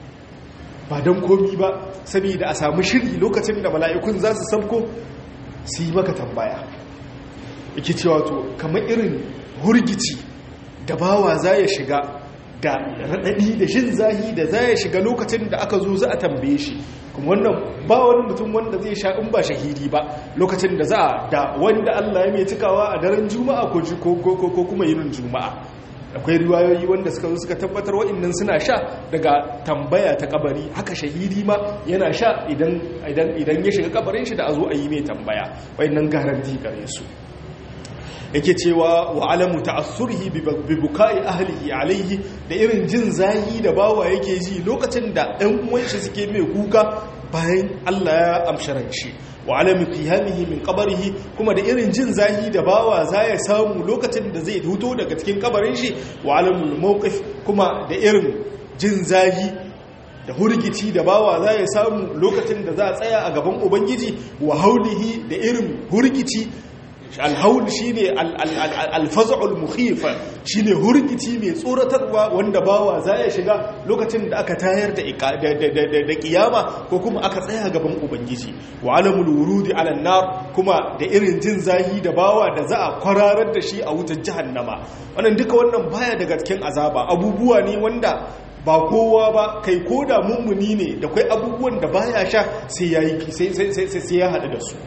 ba don komi ba saboda a samu shiri lokacin da mala'ikun za su sabko su yi maka tambaya yake cewa to kamar irin hurgici da bawa za ya shiga da raɗaɗi da jin zahi da za ya shiga lokacin da aka zo za a tambaye shi kuma wannan ba wani mutum wanda zai sha in ba shahidi ba lokacin da za a da wanda Allah ya mai cikawa a daren juma'a ko kuma yinin juma'a akwai riwayoyi wanda suka zo suka tabbatar wa'annan suna sha daga tambaya ta kabari haka shahidi ma yana sha idan ya shiga kabarin shi da a zo a yi mai tambaya wa'annan garanti gare su yake cewa wa alamu ta'assurhi bi bukai ahlihi alaihi da irin jin zahi da bawa yake ji lokacin da ɗan uwan shi suke mai kuka bayan Allah ya amsharan shi wa alami qiyamihi min qabrihi kuma da irin jin zahi da bawa za ya samu lokacin da zai huto daga cikin kabarin shi wa alamul mawqif kuma da irin jin zahi da hurgici da bawa za ya samu lokacin da za a tsaya a gaban ubangiji wa haulihi da irin hurgici alhaul shine alfaz'ul mukhifa shine hurgici mai tsoratarwa wanda bawa za ya shiga lokacin da aka tayar da da kiyama ko kuma aka tsaya gaban ubangiji wa alamul wurudi ala nar kuma da irin jin zahi da bawa da za a kwararar da shi a wutar jahannama wannan duka wannan baya daga cikin azaba abubuwa ne wanda ba kowa ba kai ko da mummuni ne da kai abubuwan da baya sha sai yayi sai sai sai ya hadu da su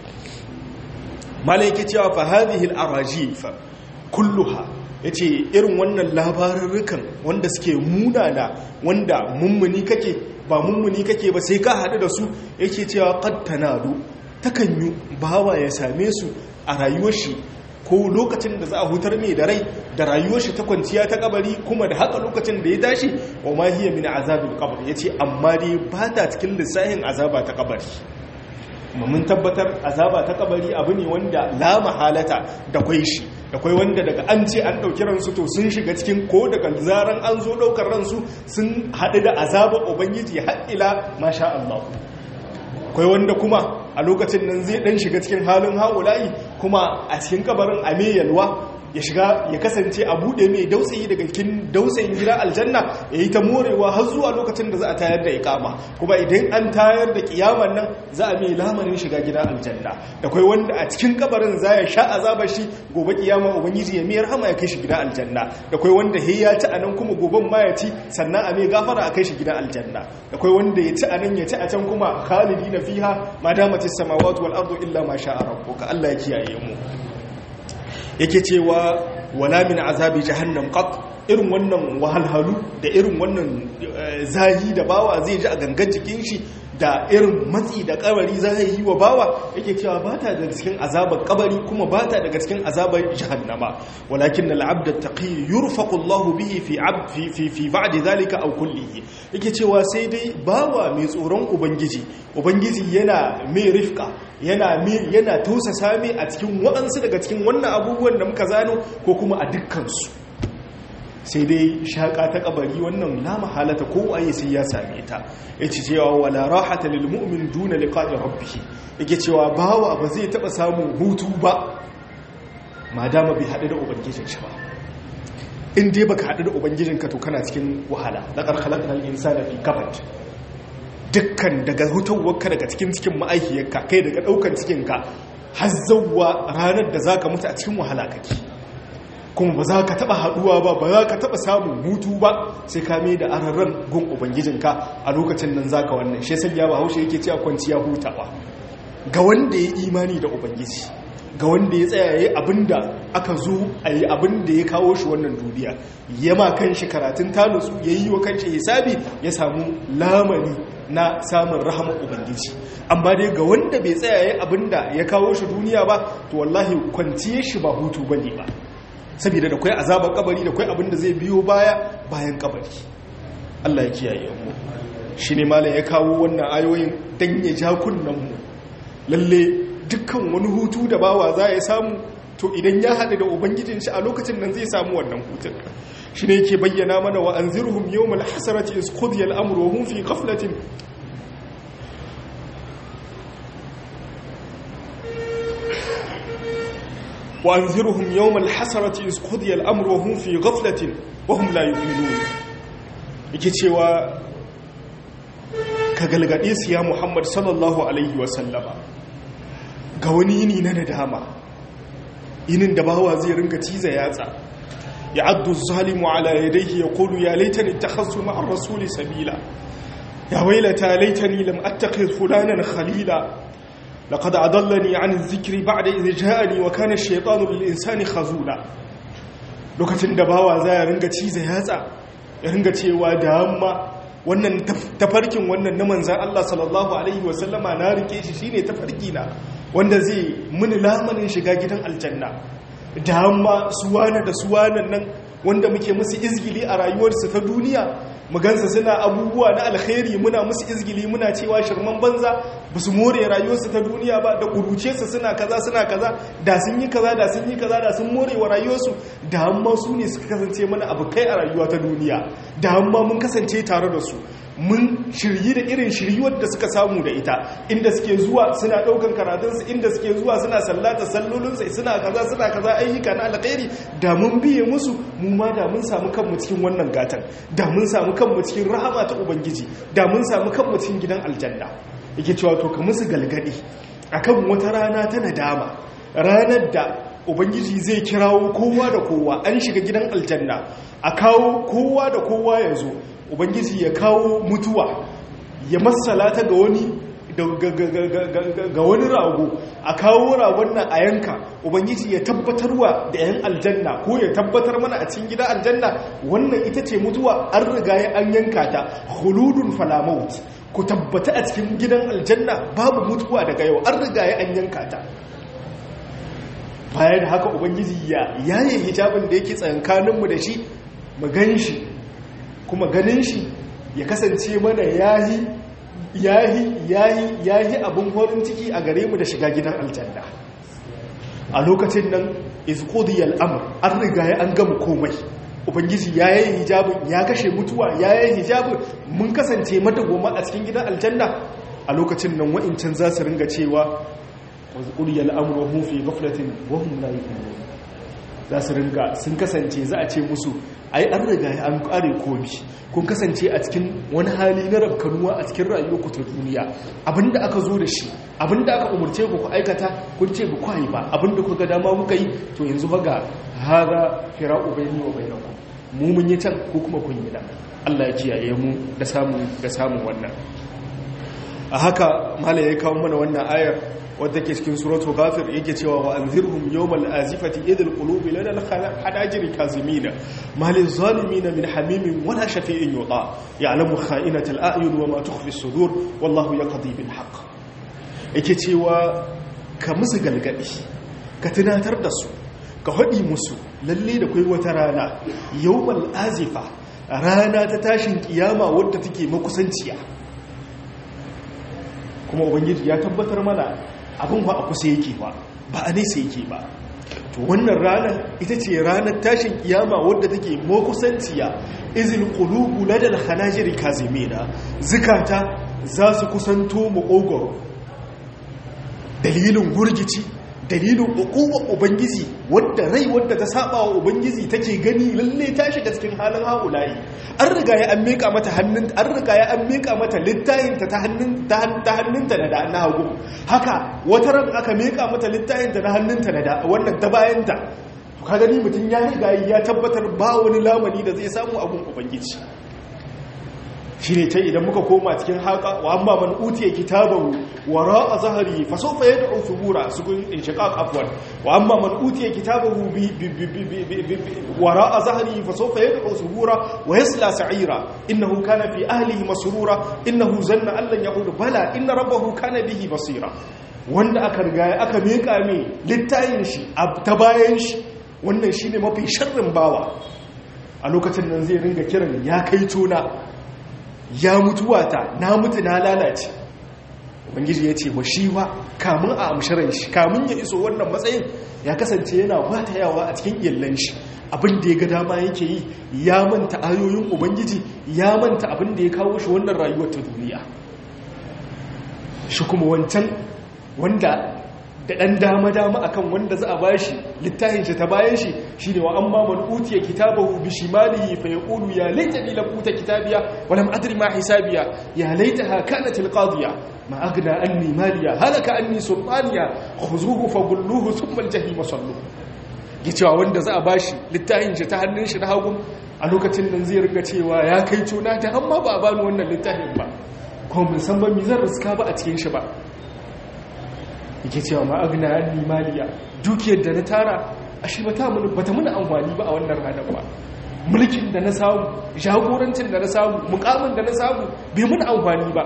malaiki cewa fa hadhihi al-arajif kulluha yace irin wannan labarurrukan wanda suke munana wanda mummuni kake ba mummuni kake ba sai ka hadu da su yake cewa qad tanadu takan yi bawa ya same su a rayuwar shi ko lokacin da za a hutar mai da rai da rayuwar shi ta kwanciya ta kabari kuma da haka lokacin da ya tashi wa ma hiya min azabil qabr yace amma dai ba ta cikin lissahin azaba ta kabari mun tabbatar azaba ta kabari abu ne wanda la mahalata da kwai shi da kwai wanda daga an ce an ɗauki ransu to sun shiga cikin ko daga zaran an zo ɗaukar ransu sun haɗu da azabar ubangiji haɗila masha Allah kwai wanda kuma a lokacin nan zai ɗan shiga cikin halin haulayi kuma a cikin kabarin a yalwa ya shiga ya kasance a buɗe mai dausayi daga cikin dausayin gida aljanna ya yi ta morewa har zuwa lokacin da za a tayar da ikama kuma idan an tayar da kiyaman nan za a mai lamarin shiga gida aljanna da kai wanda a cikin kabarin za ya sha azaba shi gobe kiyama ubangiji ya miyar hama ya kai shi gida aljanna da kai wanda he ya ci anan kuma goben ma ya ci sannan a mai gafara a kai shi gida aljanna da kai wanda ya ci anan ya ci a can kuma khalidina fiha ma damatis samawati wal ardu illa ma sha'a rabbuka Allah ya kiyaye mu yake cewa wala min azabi jahannam qat irin wannan wahalhalu da irin wannan zahi da bawa zai ji a gangan jikin shi da irin matsi da kabari za yi wa bawa yake cewa ba ta daga cikin azabar kabari kuma ba ta daga cikin azabar jahannama walakin al-abd at-taqi yurfaqu Allah bihi fi abd fi fi fi ba'd zalika aw kullihi yake cewa sai dai bawa mai tsoron ubangiji ubangiji yana mai rifqa yana yana tausasa mai a cikin waɗansu daga cikin wannan abubuwan da muka zano ko kuma a dukkan su sai dai shaƙa ta ƙabari wannan la mahalata ko waye sai ya same ta yace cewa wala rahata lil mu'min duna liqa'i rabbih yake cewa bawa ba zai taba samun hutu ba madama bai hadu da ubangijin shi ba in dai baka hadu da ubangijin ka to kana cikin wahala laqad khalaqnal insana fi kabad dukkan daga hutawarka daga cikin cikin ma'aikiyarka kai daga daukan cikin ka har zawwa ranar da zaka mutu a cikin wahala kake kuma ba za ka taba haduwa ba ba za ka taba samun hutu ba sai ka mai da ararran gun ubangijinka a lokacin nan zaka wannan shi sanya ba haushe yake cewa kwanciya hutawa ga wanda ya imani da ubangiji ga wanda ya tsaya yayi abinda aka zo a yi abinda ya kawo shi wannan duniya yama kan shi karatun talusu ya yi wa kan shi hisabi ya samu lamani na samun rahamar ubangiji amma dai ga wanda bai tsaya yayi abinda ya kawo shi duniya ba to wallahi kwanciyar shi ba hutu bane ba saboda da kwai azabar kabari da kwai abin da zai biyo baya bayan kabari Allah ya kiyaye mu shi ne malam ya kawo wannan ayoyin dan ya ja kunnan mu lalle dukkan wani hutu da bawa za ya samu to idan ya haɗu da ubangijin shi a lokacin nan zai samu wannan hutun shi ne yake bayyana mana wa anzirhum yawmal hasarati is qudiya al-amru wa hum fi ghaflatin وأنذرهم يوم الحسرة إذ قضي الأمر وهم في غفلة وهم لا يؤمنون yake cewa ka galgade su ya Muhammad sallallahu alaihi wasallama ga wani yini na nadama yinin da bawa zai ringa ciza yatsa ya addu zalimu ala yadayhi yaqulu ya laitani ittakhadtu ma'a rasuli sabila ya wailata laitani lam attakhidh fulanan khalila لقد أضلني عن الذكر بعد إذ جاءني وكان الشيطان للإنسان خزولا lokacin da bawa za ya ringa ciza yatsa ya ringa cewa da amma wannan tafarkin wannan na manzan Allah sallallahu alaihi wasallama na rike shi shine tafarki na wanda zai muni lamanin shiga gidan aljanna da amma suwana da suwanan nan wanda muke musu izgili a rayuwarsu ta duniya mugansa suna abubuwa na alkhairi muna musu izgili muna cewa shirman banza ba su more rayuwarsu ta duniya ba da kuruce su suna kaza suna kaza da sun yi kaza da sun yi kaza da sun more wa rayuwarsu da amma su ne suka kasance mana abu kai a rayuwa ta duniya da amma mun kasance tare da su mun shiryi da irin shiryuwar da suka samu da ita inda suke zuwa suna daukan karatunsu inda suke zuwa suna sallata sallolinsu suna kaza suna kaza ayyuka na alkhairi da mun biye musu mu ma da mun samu kanmu cikin wannan gatan da mun samu kanmu cikin rahama ta ubangiji da mun samu kanmu cikin gidan aljanna yake cewa to ka musu galgadi akan wata rana ta nadama ranar da ubangiji zai kirawo kowa da kowa an shiga gidan aljanna a kawo kowa da kowa ya zo ubangiji ya kawo mutuwa ya masalata ga wani ga wani rago a kawo ragon nan a yanka ubangiji ya tabbatarwa da yan aljanna ko ya tabbatar mana a cikin gidan aljanna wannan ita ce mutuwa an riga ya an yanka ta huludun falamaut ku tabbata a cikin gidan aljanna babu mutuwa daga yau an riga ya an yanka ta bayan haka ubangiji ya yaye hijabin da yake tsankaninmu da shi mu gan shi kuma ganin shi ya kasance mana yahi yahi yahi yahi abin horin ciki a gare mu da shiga gidan aljanna a lokacin nan izqudiyal amr an riga ya an gama komai ubangiji ya yi hijabin ya kashe mutuwa ya yi hijabin mun kasance madagoma a cikin gidan aljanna a lokacin nan wa'incan za su ringa cewa wazqudiyal amru hum fi ghaflatin wa hum la yu'minun za su ringa sun kasance za a ce musu ai an riga ya an kare komi kun kasance a cikin wani hali na rabkanuwa a cikin rayuwarku ta duniya abinda aka zo da shi abinda aka umarce ku ku aikata kun ce ba ku yi ba abinda kuka dama kuka yi to yanzu fa ga hada firaqu bayni wa bainakum mu mun yi can ko kuma kun yi da Allah ya kiyaye mu da samu da samun wannan a haka mala ya kawo mana wannan ayar wadda ke cikin suratul ghafir yake cewa wa anzirhum yawmal azifati idil qulubi lana al-hanajiri kazimina malil zalimin min hamimin wala shafi'in yuta ya'lamu kha'inatal a'yun wa ma tukhfi as-sudur wallahu yaqdi bil haqq yake cewa ka musu galgadi ka tunatar da su ka haɗi musu lalle da kai wata rana yawmal azifa rana ta tashin kiyama wadda take makusanciya kuma ubangiji ya tabbatar mana abin ba a kusa yake ba ba a nesa yake ba to wannan ranar ita ce ranar tashin kiyama wadda take makusanciya izin qulubu ladal hanajiri kazimina zikata za su kusanto mu ogoro dalilin gurgici dalilin ukuwa ubangiji wadda rai wadda ta saba wa ubangiji take gani lalle ta shiga cikin halin haulayi an riga ya an meka mata hannun an riga ya an meka mata littayinta ta hannun ta hannunta da na hagu haka wata ran aka meka mata littayinta na hannunta da wannan ta bayanta to ka gani mutum ya riga ya tabbatar ba wani lamani da zai samu abun ubangiji shi ne ta idan muka koma cikin haka wa amma man utiya kitabahu wara a zahari fa sawfa yad'u thubura sukun inshiqaq afwan wa amma man utiya kitabahu bi wara a zahari fa sawfa yad'u thubura wa yasla sa'ira innahu kana fi ahlihi masrura innahu zanna an lan ya'ud bala inna rabbahu kana bihi basira wanda aka riga aka meka mai littayin shi ta bayan shi wannan shine mafi sharrin bawa a lokacin nan zai ringa kiran ya kai tona ya mutuwata na mutu na lalace ubangiji ya ce wa shi wa kamun a amshirin shi kamun ya iso wannan matsayin ya kasance yana wata yawa a cikin illan shi abin da ya ga dama yake yi ya manta ayoyin ubangiji ya manta abin da ya kawo shi wannan rayuwar ta duniya shi kuma wancan wanda da ɗan dama-dama akan wanda za a ba shi littafin shi ta bayan shi shi ne wa an ma man utiya kitabahu bi shimalihi fa yaqulu ya laitani lam uta kitabiya wa lam adri ma hisabiya ya laitaha kanat alqadiya ma aghna anni maliya halaka anni sultaniya khuzuhu fagulluhu thumma aljahim sallu cewa wanda za a ba shi littafin shi ta hannun shi na hagu a lokacin nan zai riga cewa ya kai tuna ta amma ba a bani wannan littafin ba kuma mun san ba mi zan riska ba a cikin shi ba yake cewa ma agna anni maliya dukiyar da na tara ashe bata mun bata mun amfani ba a wannan ranar ba mulkin da na samu jagorancin da na samu mukamin da na samu bai mun amfani ba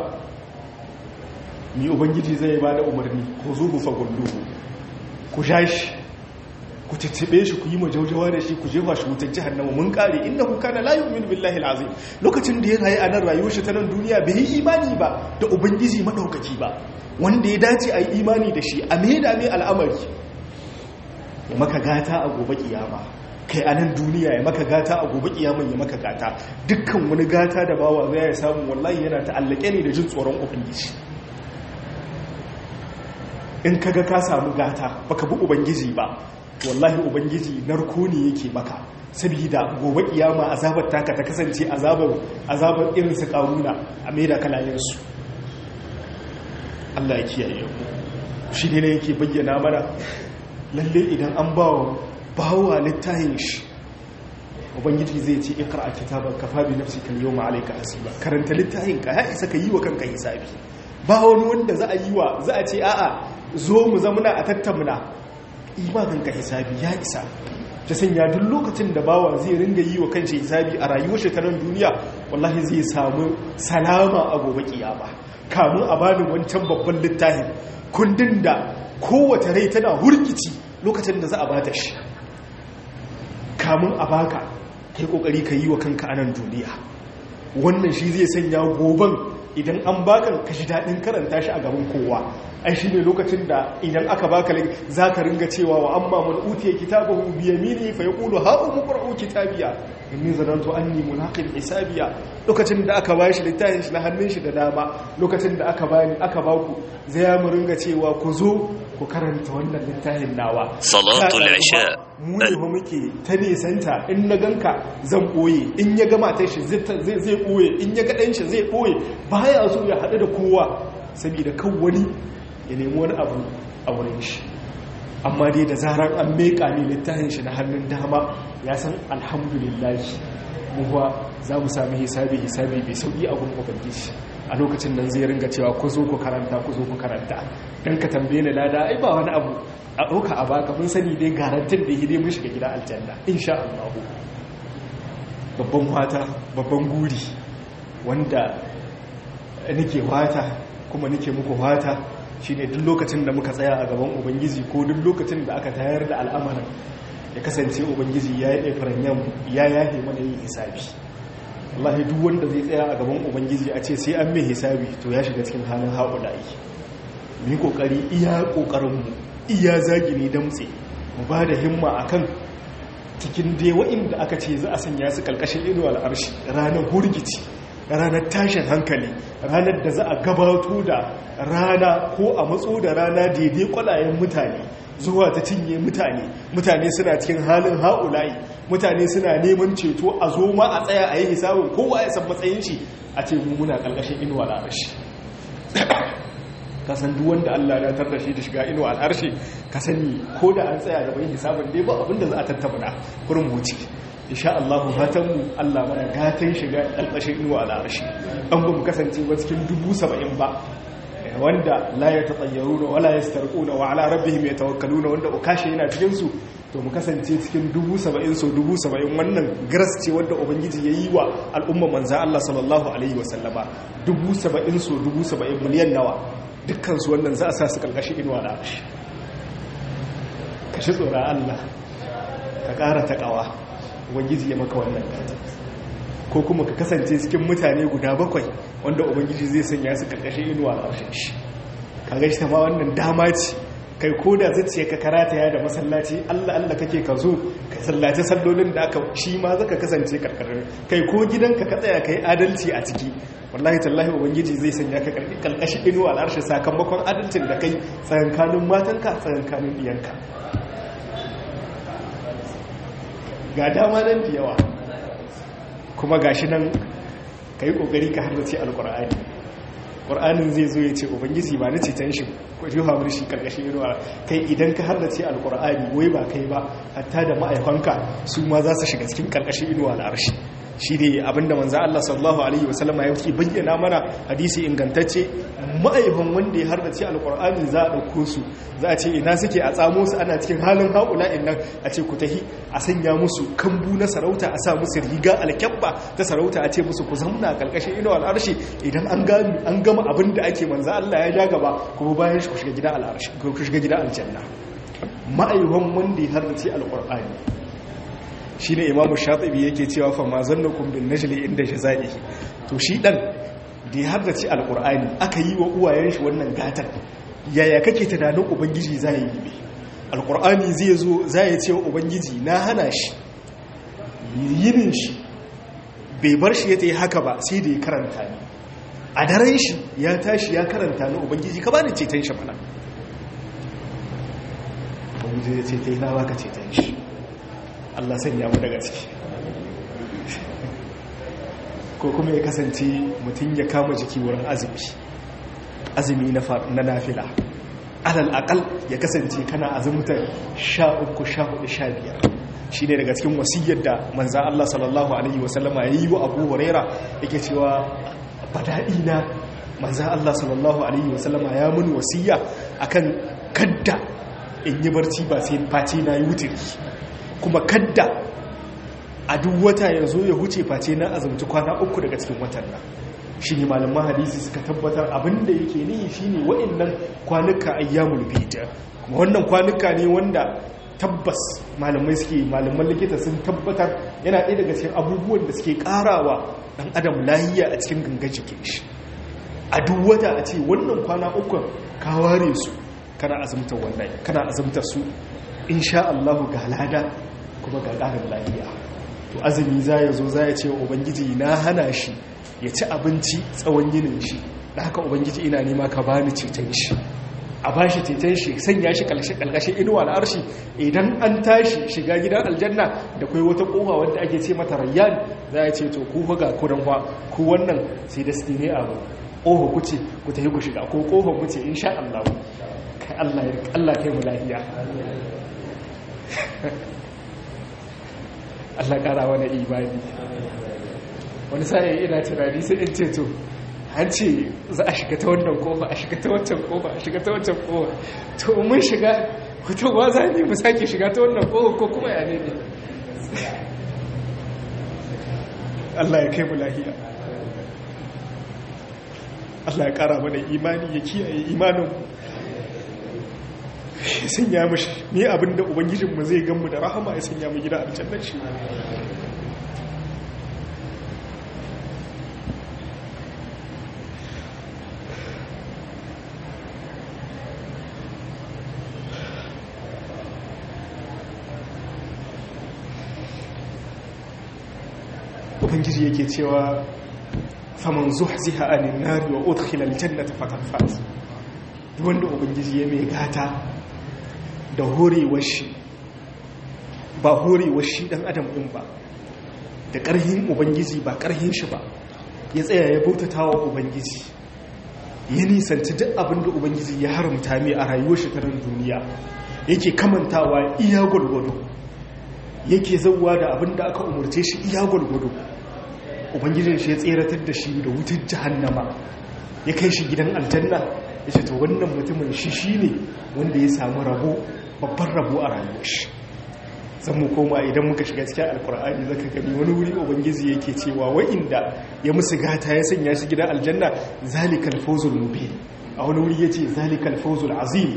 ni ubangiji zai ba da umarni ko zo bu fagullu ku jashi ku tattabe shi ku yi majaujawa da shi ku jefa shi wutar jahannama mun kare innahu kana la yu'minu billahi alazim lokacin da ya rayu a nan rayuwar shi ta nan duniya bai yi imani ba da ubangiji madaukaki ba wanda ya dace a yi imani da shi a mai dame al'amari ya maka gata a gobe kiyama kai a nan duniya ya maka gata a gobe kiyaman ya maka gata dukkan wani gata da bawa zai ya samu wallahi yana ta'allake ne da jin tsoron ubangiji in kaga ka samu gata baka bi ubangiji ba wallahi ubangiji narko ne yake maka saboda gobe kiyama azabar taka ta kasance azabar azabar irin su karuna a maida kalayen su Allah ya kiyaye mu shi ne yake bayyana mana lalle idan an bawa bawa littafin shi ubangiji zai ce ikra kitaban kafa bi nafsika al-yawma alayka hasiba karanta littafin ka ya isa ka yi wa kanka hisabi ba wani wanda za a yi wa za a ce a'a zo mu zamuna a tattauna imanin ka hisabi ya isa ta sanya duk lokacin da bawa zai ringa yi wa kanshi hisabi a rayuwar shekarar duniya wallahi zai samu salama a gobe kiyama kamun a bani wancan babban littafin kundin da kowace rai tana hurkici lokacin da za a bata shi kamun a baka kai kokari ka yi wa kanka anan duniya wannan shi zai sanya goban idan an baka ka ji daɗin karanta shi a gaban kowa ai shi ne lokacin da idan aka baka za ka ringa cewa wa amma man utiya kitabahu bi yamini fa yaqulu ha umqra'u kitabiya inni zanantu anni mulaqin hisabiya lokacin da aka bashi littafin shi na hannun shi da dama lokacin da aka bani aka baku zai mu ringa cewa ku zo ku karanta wannan littafin nawa salatul isha mu ne ba muke ta nisanta in na ganka zan boye in ya ga matar shi zai zai boye in ya ga dan shi zai boye baya so ya hadu da kowa saboda kan wani ya nemi wani abu a wurin shi amma dai da zarar an meka ne littafin shi na hannun dama ya san alhamdulillah muhuwa za mu sami hisabi hisabi mai sauƙi a gun ubangiji a lokacin nan zai ringa cewa ku zo ku karanta ku zo ku karanta dan ka tambaye ni lada ai ba wani abu a ɗauka a baka mun sani dai garantin da hide mun shiga gida aljanna insha Allah babban wata babban guri wanda nake wata kuma nake muku wata shine duk lokacin da muka tsaya a gaban ubangiji ko duk lokacin da aka tayar da al'amarin ya kasance ubangiji ya yi ɗafiranyen ya yahe mana yin hisabi wallahi duk wanda zai tsaya a gaban ubangiji a ce sai an mai hisabi to ya shiga cikin halin haƙula'i mu yi ƙoƙari iya ƙoƙarinmu iya zagini damtse mu ba da himma a kan cikin dai wa'inda aka ce za a sanya su ƙarƙashin inuwa al'arshi ranar hurgici ranar tashin hankali ranar da za a gabato da rana ko a matso da rana daidai kwalayen mutane zuwa ta cinye mutane mutane suna cikin halin ha'ula'i mutane suna neman ceto a zo ma a tsaya a yi hisabin kowa ya san matsayin shi a ce mu muna ƙarƙashin inuwa al'arshi kasan duk wanda Allah ya tar da shi da shiga inuwa al'arshi ka sani ko da an tsaya gaban hisabin dai ba abin da za a tattauna kurin wuce insha Allah fatan mu Allah mana gatan shiga ƙarƙashin inuwa al'arshi an ba mu kasance ba cikin dubu saba'in ba wanda la ya tatsayyaru wala ya starƙuna wa ala rabbihim yatawakkaluna wanda ukashi yana cikin su to mu kasance cikin dubu saba'in so dubu saba'in wannan gras ce wanda ubangiji ya yi wa al'umma manzan Allah sallallahu alaihi wasallama dubu saba'in so dubu saba'in miliyan nawa dukkansu wannan za a sa su ƙarƙashin inuwa da shi ka shi tsoron Allah ka ƙara taƙawa ubangiji ya maka wannan gata ko kuma ka kasance cikin mutane guda bakwai wanda ubangiji zai sanya su ƙarƙashin inuwa da shi ka gashi ta ma wannan dama ce kai ko da zuciya ka karata ya da masallaci Allah Allah kake ka zo ka sallaci sallolin da aka shi ma zaka kasance karkarin kai ko gidanka ka tsaya kai adalci a ciki wallahi tallahi ubangiji zai sanya ka kalkashi inuwa al'arshi sakamakon adalcin da kai tsayankanin matanka tsayankanin diyanka ga dama nan da yawa kuma gashi nan kai kokari ka harbace alqur'ani ƙwar'anin zai zo ya ce ubangiji ba na ceton shi ko shi hamar shi ƙarƙashin inuwa kai idan ka hardace alƙwar'ani wai ba kai ba hatta da ma'aikanka su ma za su shiga cikin ƙarƙashin inuwa al'arshi shi ne abinda manza Allah sallallahu alaihi wasallama ya fi bayyana mana hadisi ingantacce ma'aifan wanda ya hardace alƙwar'ani za a ɗauko su za a ce ina suke a tsamo su ana cikin halin haƙula nan a ce ku tahi a sanya musu kambu na sarauta a sa musu riga alkyabba ta sarauta a ce musu ku zamna ƙarƙashin inuwa al'arshi idan an gami an gama abin da ake manza Allah ya ja gaba kuma bayan shi ku shiga gida al'arshi ku shiga gida aljanna ma'aihon wanda ya hardace alqur'ani shine imamu shatibi yake cewa fa ma zannakum bin najli inda jazaihi to shi dan da ya hardace alqur'ani aka yi wa uwayen shi wannan gatan yaya kake tunanin ubangiji zai yi ne alqur'ani zai zo zai ce wa ubangiji na hana shi yinin shi bai bar shi ya tayi haka ba sai da ya karanta ni a daren shi ya tashi ya karanta na ubangiji ka bani ceton shi mana ubangiji ya ce ta yi na baka ceton shi allah sanya mu daga ciki ko kuma ya kasance mutum ya kama jiki wurin azumi azumi na nafila alal akal ya kasance kana azumtar sha uku sha hudu sha biyar shi ne daga cikin wasiyyar da manzan allah sallallahu alaihi wasallama ya yi wa abu huraira yake cewa fadaɗi na manzan Allah sallallahu Alaihi wasallama ya mun wasiya akan kadda in yi barci ba sai face na yi wutiri kuma kadda a duk wata ya zo ya huce face na azumci kwana uku daga cikin watan nan shi ne malaman hadisi suka tabbatar abinda yake nihi shi ne wa'innan kwanuka ayyamul bida kuma wannan kwanuka ne wanda tabbas malamai suke malaman likita sun tabbatar yana ɗaya daga cikin abubuwan da suke ƙarawa ɗan adam lahiya a cikin gangan jikin shi a duk wata a ce wannan kwana uku ka ware su kana azumtar wannan kana azumtar su insha Allah ga lada kuma ga ƙarin lahiya to azumi za ya zo za ya ce wa ubangiji na hana shi ya ci abinci tsawon yinin shi da haka ubangiji ina nema ka bani ceton shi a ba shi ceton shi sanya shi kalkashin inuwa na arshi idan an tashi shiga gidan aljanna da kai wata kofa wanda ake ce mata rayyan za a ce to ku ga kudan fa ku wannan sai da su ne abu ƙofa ku ce ku tafi ku shiga ko ƙofa mu ce insha Allah kai Allah kai mu lafiya Allah ƙara mana imani wani sa'ayi ina tunani sai in ce to an ce za a shiga ta wannan kofa a shiga ta wancan kofa a shiga ta wancan kofa to mun shiga fitowa za ne mu sake shiga ta wannan kofa ko kuma ya ne ne Allah ya kai mu lahiya Allah ya kara mana imani ya kiyaye imanin ya sanya mu ne abinda ubangijinmu zai ganmu da rahama ya sanya mu gida aljannar shi ubangiji yake cewa faman zuhziha anin nari wa udkhila aljannata faqad faz duk wanda ubangiji ya mai gata da horewar shi ba horewar shi dan adam din ba da karhin ubangiji ba karhin shi ba ya tsaya ya bautata wa ubangiji ya nisanci duk abin da ubangiji ya haramta mai a rayuwar shi ta duniya yake kamantawa iya gwargwado yake zauwa da abin da aka umarce shi iya gwargwado ubangijin shi ya tseratar da shi da wutar jahannama ya kai shi gidan aljanna ya ce to wannan mutumin shi shi ne wanda ya samu rabo babban rabo a rayuwar shi zan mu koma idan muka shiga cikin alkur'ani zaka gani wani wuri ubangiji yake cewa wa'inda ya musu gata ya sanya shi gidan aljanna zalikal fawzul mubin a wani wuri yace zalikal fawzul azim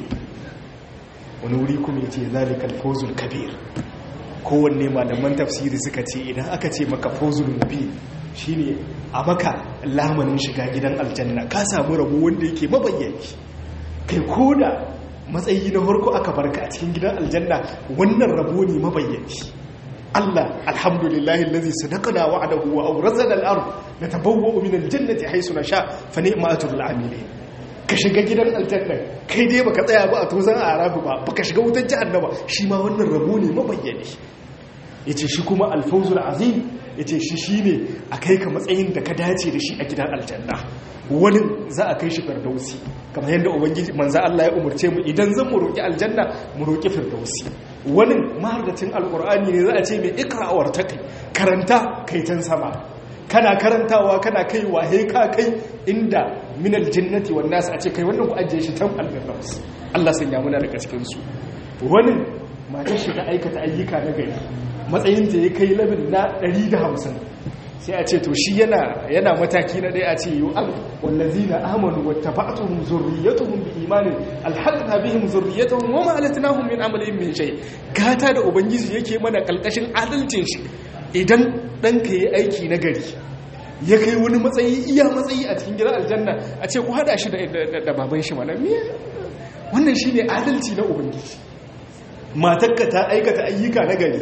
wani wuri kuma yace zalikal fawzul kabir kowanne malaman tafsiri suka ce idan aka ce maka fawzul mubin shine a maka lamanin shiga gidan aljanna ka samu rabo wanda yake mabayyaki kai koda matsayi na harko aka barka a cikin gidan aljanna wannan rabo ne mabayyaki Allah alhamdulillahi allazi sadaqana wa'adahu wa awrazana al-ard natabawwa'u min al-jannati haythu nasha fa ni'ma ajrul amilin ka shiga gidan aljanna kai dai baka tsaya ba a tozan arabu ba baka shiga wutar jahannama shi ma wannan rabo ne mabayyani yace shi kuma al-fawzul azim yace shi shine a kai ka matsayin da ka dace da shi a gidan aljanna wani za a kai shi firdausi kamar yadda ubangiji manzo Allah ya umurce mu idan zan mu roki aljanna mu roki firdausi wani mahardacin alqur'ani ne za a ce mai ikra'awar ta kai karanta kai tan sama kana karantawa kana kai wahe ka kai inda minal jannati wan nas a ce kai wannan ku ajiye shi tan alfirdaus Allah sanya muna daga cikin su wani matar shi ta aikata ayyuka na gari matsayin ta ya kai labin na 150 sai a ce to shi yana yana mataki na ɗaya a ce yi al wallazina amanu wattaba'tuhum zurriyyatuhum bi imanin alhaqna bihim zurriyyatuhum wama alatnahum min amalin min shay gata da ubangiji yake mana kalkashin adalcin shi idan ɗanka yi aiki na gari ya kai wani matsayi iya matsayi a cikin gidan aljanna a ce ku hada shi da baban shi mana miya wannan shine adalci na ubangiji matarka ta aikata ayyuka na gari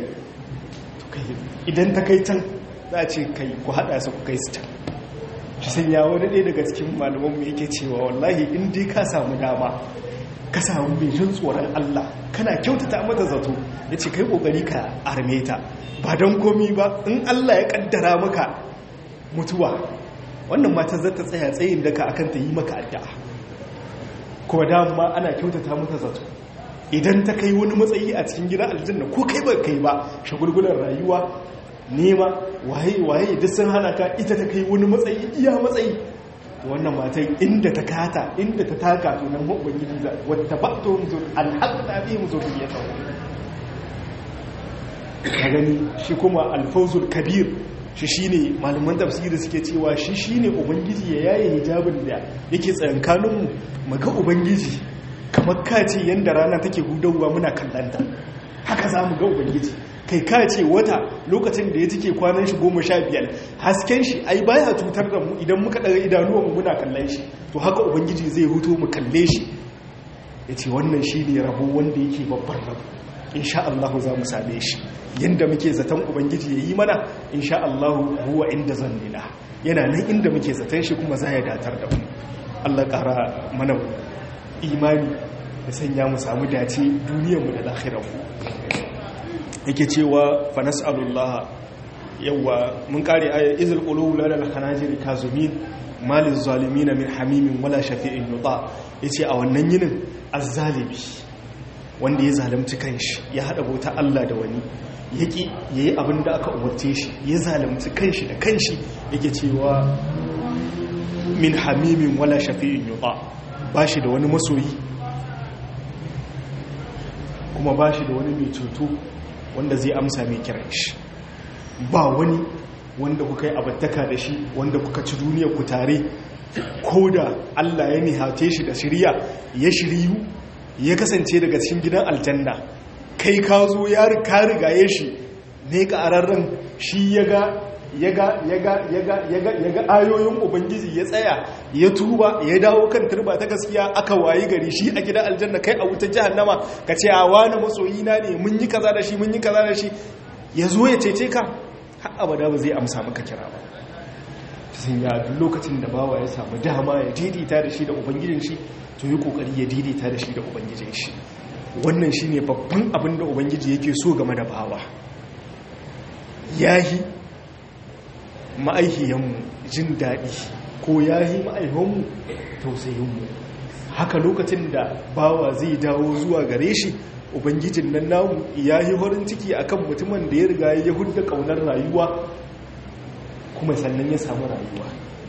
idan ta kai can za a ce kai ku haɗa su ku kai su can shi sanya wani ɗaya daga cikin malamanmu yake cewa wallahi in dai ka samu dama ka samu mai jin tsoron Allah kana kyautata mata zato ya ce kai ƙoƙari ka arme ta ba don komi ba in Allah ya ƙaddara maka mutuwa wannan matar zata tsaya tsayin daka akan ta yi maka addu'a kuma dama ana kyautata mata zato idan ta kai wani matsayi a cikin gidan aljanna ko kai ba kai ba shagulgulan rayuwa nema waye waye duk sun hana ka ita ta kai wani matsayi iya matsayi wannan matan inda ta kata inda ta taka to nan ubangiji za wata ba to muzur alhaqna bi muzuriyata ka gani shi kuma alfawzul kabir shi shine malaman tafsiri suke cewa shi shine ubangiji ya yaye hijabin da yake tsayankanin mu ga ubangiji kamar kace yanda rana take hudawa muna kallanta haka za mu ga ubangiji kai ka ce wata lokacin da ya cike kwanan shi goma sha biyar hasken shi ai baya cutar da mu idan muka ɗaga idanuwanmu muna kallon shi to haka ubangiji zai huto mu kalle shi ya ce wannan shi ne rabo wanda yake babban rabo insha Allah za mu same shi yadda muke zaton ubangiji ya yi mana insha Allah huwa inda zannina yana nan inda muke zaton shi kuma za ya datar da mu Allah ƙara mana imani da sanya mu samu dace duniyarmu da lahirarmu yake cewa fa nas'alullah yawa mun kare ayat izil qulub lana al-khanajir kazumin malil zalimin min hamimin wala shafi'in yuta yace a wannan yinin azzalimi wanda ya zalunci kanshi ya hada bauta Allah da wani yaki yayi abin da aka umarce shi ya zalunci kanshi da kanshi yake cewa min hamimin wala shafi'in yuqa bashi da wani masoyi kuma bashi da wani mai ceto wanda zai amsa mai kiran shi ba wani wanda kuka yi abattaka da shi wanda kuka ci duniya ku tare ko da Allah ya nihace shi da shirya ya shiryu ya kasance daga cikin gidan aljanna kai ka zo ya ka rigaye shi ne ka ararren shi ya ga yaga yaga yaga yaga yaga ayoyin ubangiji ya tsaya ya tuba ya dawo kan turba ta gaskiya aka wayi gari shi a gidan aljanna kai a wutar jahannama ka ce a wani masoyina ne mun yi kaza da shi mun yi kaza da shi ya zo ya cece ka har abada ba zai amsa maka kira ba sun ya duk lokacin da bawa ya samu dama ya daidaita da shi da ubangijin shi to yi kokari ya daidaita da shi da ubangijin shi wannan shine babban abin da ubangiji yake so game da bawa yahi ma'aihiyanmu jin daɗi ko yahi ma'aihanmu tausayinmu haka lokacin da bawa zai dawo zuwa gare shi ubangijin nan namu ya yi horin ciki akan mutumin da ya riga ya hudda kaunar rayuwa kuma sannan ya samu rayuwa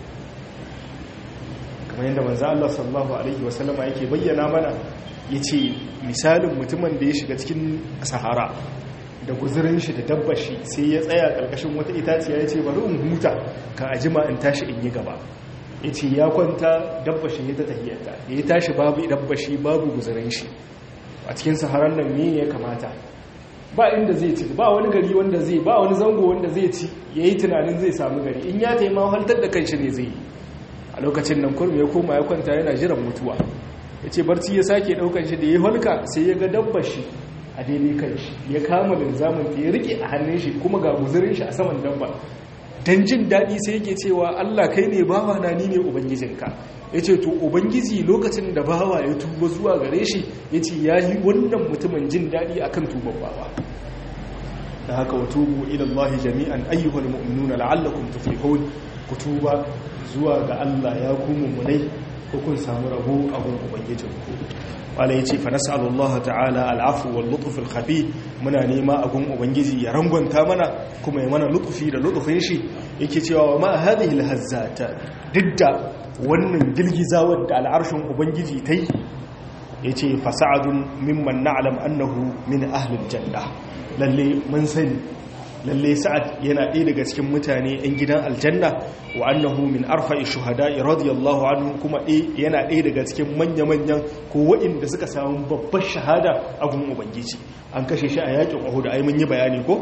kamar yadda manzo Allah sallallahu alaihi wasallama yake bayyana mana yace misalin mutumin da ya shiga cikin sahara da guzurin shi da dabbar shi sai ya tsaya karkashin wata itaciya yace bari in huta kan ajima in tashi in yi gaba yace ya kwanta dabbar shi ta tahiyarta ya tashi babu dabbar shi babu guzurin shi a cikin saharan nan me ya kamata ba inda zai ci ba wani gari wanda zai ba wani zango wanda zai ci ya yi tunanin zai samu gari in ya taima haltar da kanshi ne zai yi a lokacin nan kurmi ya koma ya kwanta yana jiran mutuwa ya ce barci ya sake daukan shi da ya halka sai ya ga dabbar shi a daidai kanshi ya kama linzamin ta ya rike a hannun shi kuma ga guzurin shi a saman dabba dan jin daɗi sai yake cewa Allah kai ne bawa na ni ne ubangijinka ya ce to ubangiji lokacin da bawa ya tuba zuwa gare shi ya ce ya yi wannan mutumin jin daɗi a kan tuban bawa da haka wa tubu ilallahi jami'an ayyuhal mu'minuna la'allakum tuflihun ku tuba zuwa ga Allah ya ku mummunai ko kun samu rabo a gun ubangijin ku wala yace fa nas'alullah ta'ala al'afu wal lutf al khafi muna nema a gun ubangiji ya rangwanta mana kuma ya mana lutfi da lutfin shi yake cewa ma hadhihi al hazzata didda wannan girgizawar da al'arshin ubangiji ta yi ya ce fasa'adun mimman na'alam annahu min ahlul janna lalle mun sani lalle sa'ad yana ɗaya daga cikin mutane 'yan gidan aljanna wa annahu min arfa'i shuhada'i radiyallahu anhu kuma yana ɗaya daga cikin manya-manyan ko waɗanda suka samu babbar shahada a gun ubangiji an kashe shi a yakin uhud ai mun yi bayani ko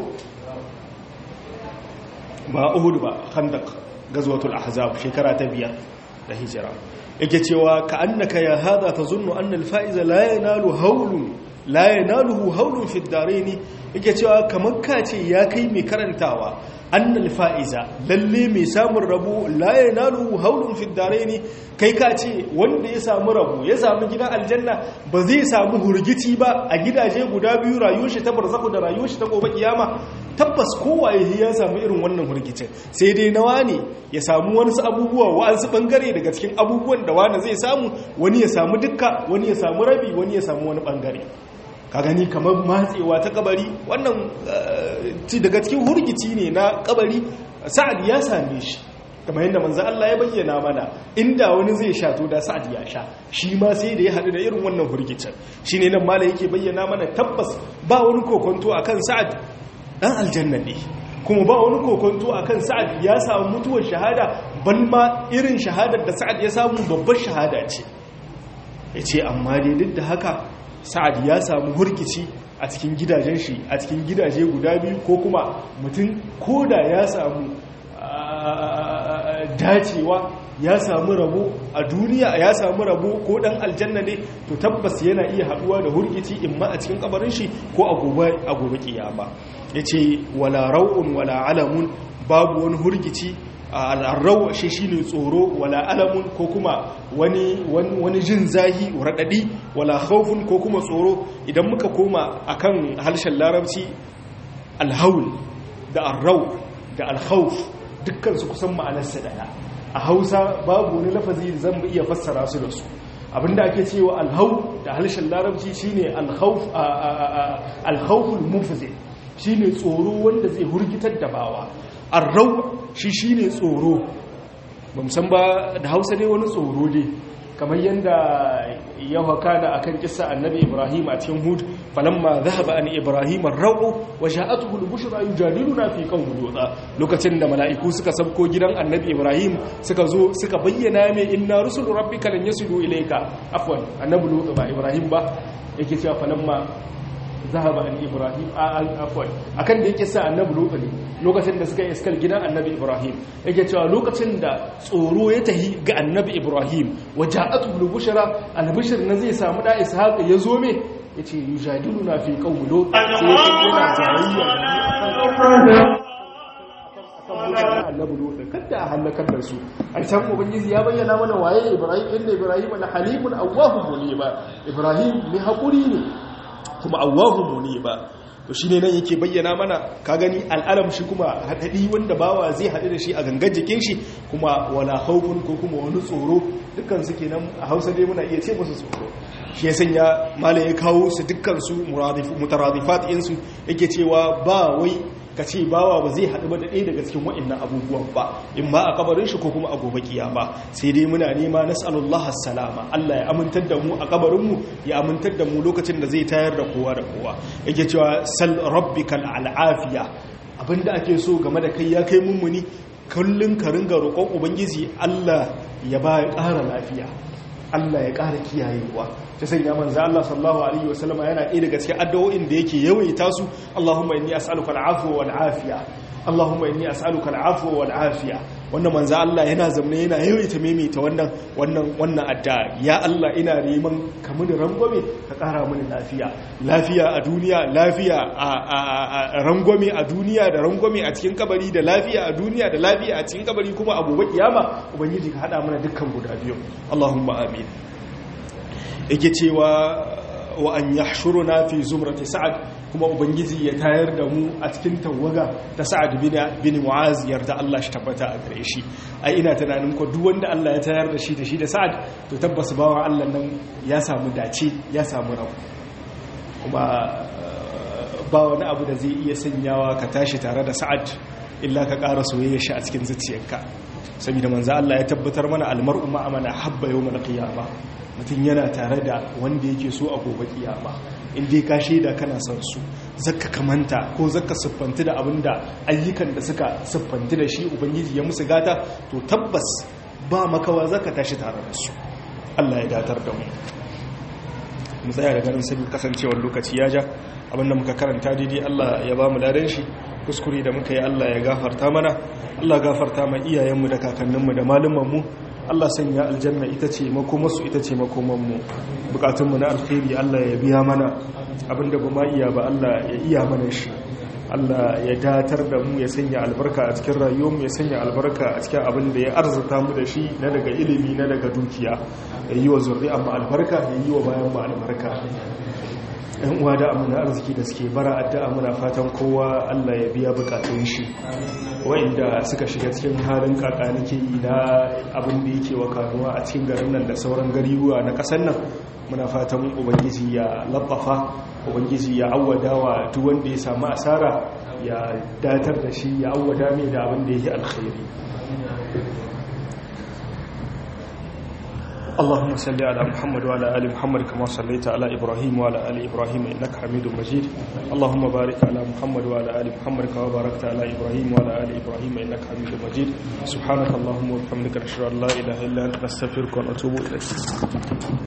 ba uhud ba khandaq gazwatul ahzab shekara ta biyar da hijira yake cewa ka annaka ya hada tazunnu anna al-fa'iza la yanalu hawlun la yanaluhu hawlun fi ad-darain yake cewa kamar ka ce ya kai mai karantawa anna al-fa'iza lalle mai samun rabo la yanaluhu hawlun fi ad-darain kai ka ce wanda ya samu rabo ya samu gidan aljanna ba zai samu hurgiti ba a gidaje guda biyu rayuwar shi ta barzaku da rayuwar shi ta gobe kiyama tabbas kowaye ya samu irin wannan hurgicin sai dai nawa ne ya samu wani abubuwa wa'ansu bangare daga cikin abubuwan da wani zai samu wani ya samu dukka wani ya samu rabi wani ya samu wani bangare ka gani kamar matsewa ta kabari wannan daga cikin hurgici ne na kabari sa'ad ya same shi kamar yadda manzo Allah ya bayyana mana inda wani zai sha to da sa'ad ya sha shi ma sai da ya hadu da irin wannan hurgicin shine nan malai yake bayyana mana tabbas ba wani kokonto akan sa'ad dan aljanna ne kuma ba wani kokonto akan sa'ad ya samu mutuwar shahada bal ma irin shahadar da sa'ad ya samu babbar shahada ce yace amma dai duk da haka sa'ad ya samu hurkici a cikin gidajen shi a cikin gidaje guda biyu ko kuma mutum koda ya samu dacewa ya samu rabo a duniya ya samu rabo ko dan aljanna ne to tabbas yana iya haduwa da hurgici imma a cikin kabarin shi ko a gobe a gobe kiyama yace wala rau'un wala alamun babu wani hurgici al'arrau shi shine tsoro wala alamun ko kuma wani wani jin zahi radadi wala khawfun ko kuma tsoro idan muka koma akan harshen larabci alhaul da arrau da alkhawf dukkan su kusan ma'anarsa daya a hausa babu wani lafazi da zan iya fassara su da su abinda ake cewa alhau da harshen larabci shine alkhawf alkhawful mufzi shine tsoro wanda zai hurgitar da bawa arrau shi shine tsoro ba san ba da Hausa dai wani tsoro dai kamar yadda ya haka da akan kissa annabi Ibrahim a cikin Hud falamma dhahaba an Ibrahim ar-ra'u wa ja'atuhu al-bushra yujadiluna fi qawmi Lut lokacin da mala'iku suka sabko gidan annabi Ibrahim suka zo suka bayyana mai inna rusul rabbika lan yasilu ilayka afwan annabi Lut ba Ibrahim ba yake cewa falamma zahaba an Ibrahim afwan akan da yake sa annabi Lut ne lokacin da suka yi iskal gidan annabi Ibrahim yake cewa lokacin da tsoro ya tahi ga annabi Ibrahim waja'atu bil bushra al-bushr na zai samu da Ishaq ya zo me yace yujadiluna fi qaumi lut sai yana jayayya da annabi lut kada a halakar da su an can ubangiji ya bayyana mana waye Ibrahim inda Ibrahim la halimun awwahum muniba Ibrahim mai hakuri ne kuma awwahu muniba to shine nan yake bayyana mana ka gani al'alam shi kuma hadadi wanda bawa zai hadu da shi a gangan jikin shi kuma wala khawfun ko kuma wani tsoro dukkan su kenan a Hausa dai muna iya ce musu tsoro shi ya sanya malai ya kawo su dukkan su mutaradifat din su yake cewa ba wai ka ce bawa ba zai haɗu ba da ɗaya daga cikin waɗannan abubuwan ba in ba a kabarin shi ko kuma a gobe kiyama sai dai muna nema nas'alullah salama Allah ya amintar da mu a kabarinmu ya amintar da mu lokacin da zai tayar da kowa da kowa yake cewa sal rabbikal al'afiya abinda ake so game da kai ya kai mummuni kullun ka ringa roƙon ubangiji Allah ya ba ya ƙara lafiya Allah ya ƙara kiyayewa ta sanya manzo Allah sallallahu alaihi wasallam yana ɗaya daga cikin addu'o'in da yake yawaita su Allahumma inni as'aluka al'afwa wal afiya Allahumma inni as'aluka al'afwa wal afiya wannan manzo Allah yana zamne yana yawaita maimaita wannan wannan wannan addu'a ya Allah ina neman ka mini rangwame ka ƙara mini lafiya lafiya a duniya lafiya a rangwame a duniya da rangwame a cikin kabari da lafiya a duniya da lafiya a cikin kabari kuma a gobe kiyama ubangiji ka hada mana dukkan guda biyu Allahumma amin yake cewa wa an yahshuruna fi zumrati sa'ad kuma ubangiji ya tayar da mu a cikin tawaga ta sa'ad bin bin mu'az yarda Allah shi tabbata a gare shi ai ina tunanin ko duk wanda Allah ya tayar da shi da shi da sa'ad to tabbas bawan Allah nan ya samu dace ya samu rabu kuma ba wani abu da zai iya sanyawa ka tashi tare da sa'ad illa ka ƙara soyayya shi a cikin zuciyarka saboda manzo Allah ya tabbatar mana almar'u ma'a man habba yawmal qiyamah mutum yana tare da wanda yake so a gobe kiyama in dai ka shaida kana son su zakka kamanta ko zakka siffanti da abinda ayyukan da suka siffanti da shi ubangiji ya musu gata to tabbas ba makawa zaka tashi tare da su Allah ya datar da mu mu tsaya da ganin sabi kasancewar lokaci ya ja abinda muka karanta daidai Allah ya ba mu ladan shi kuskure da muka yi Allah ya gafarta mana Allah gafarta ma iyayenmu da kakanninmu da malumanmu Allah sanya aljanna ita ce makomarsu ita ce makomanmu bukatunmu na alkhairi Allah ya biya mana abinda ba ma iya ba Allah ya iya mana shi Allah ya datar da mu ya sanya albarka a cikin rayuwarmu ya sanya albarka a cikin abin da ya arzuta mu da shi na daga ilimi na daga dukiya ya yi wa zuri'a mu albarka ya yi wa bayan mu albarka yan uwa da amina arziki da suke bara addu'a muna fatan kowa Allah ya biya bukatun shi wa'inda suka shiga cikin halin kakanike na abin da yake wa kanuwa a cikin garin nan da sauran gariruwa na kasar nan muna fatan ubangiji ya labbafa ubangiji ya awwada wa duk wanda ya samu asara ya datar da shi ya awwada mai da abin da yake alkhairi اللهم صل على محمد وعلى ال محمد كما صليت على ابراهيم وعلى ال ابراهيم انك حميد مجيد اللهم بارك على محمد وعلى ال محمد كما باركت على ابراهيم وعلى ال ابراهيم انك حميد مجيد سبحانك اللهم وبحمدك نشهد ان لا اله الا انت نستغفرك ونتوب اليك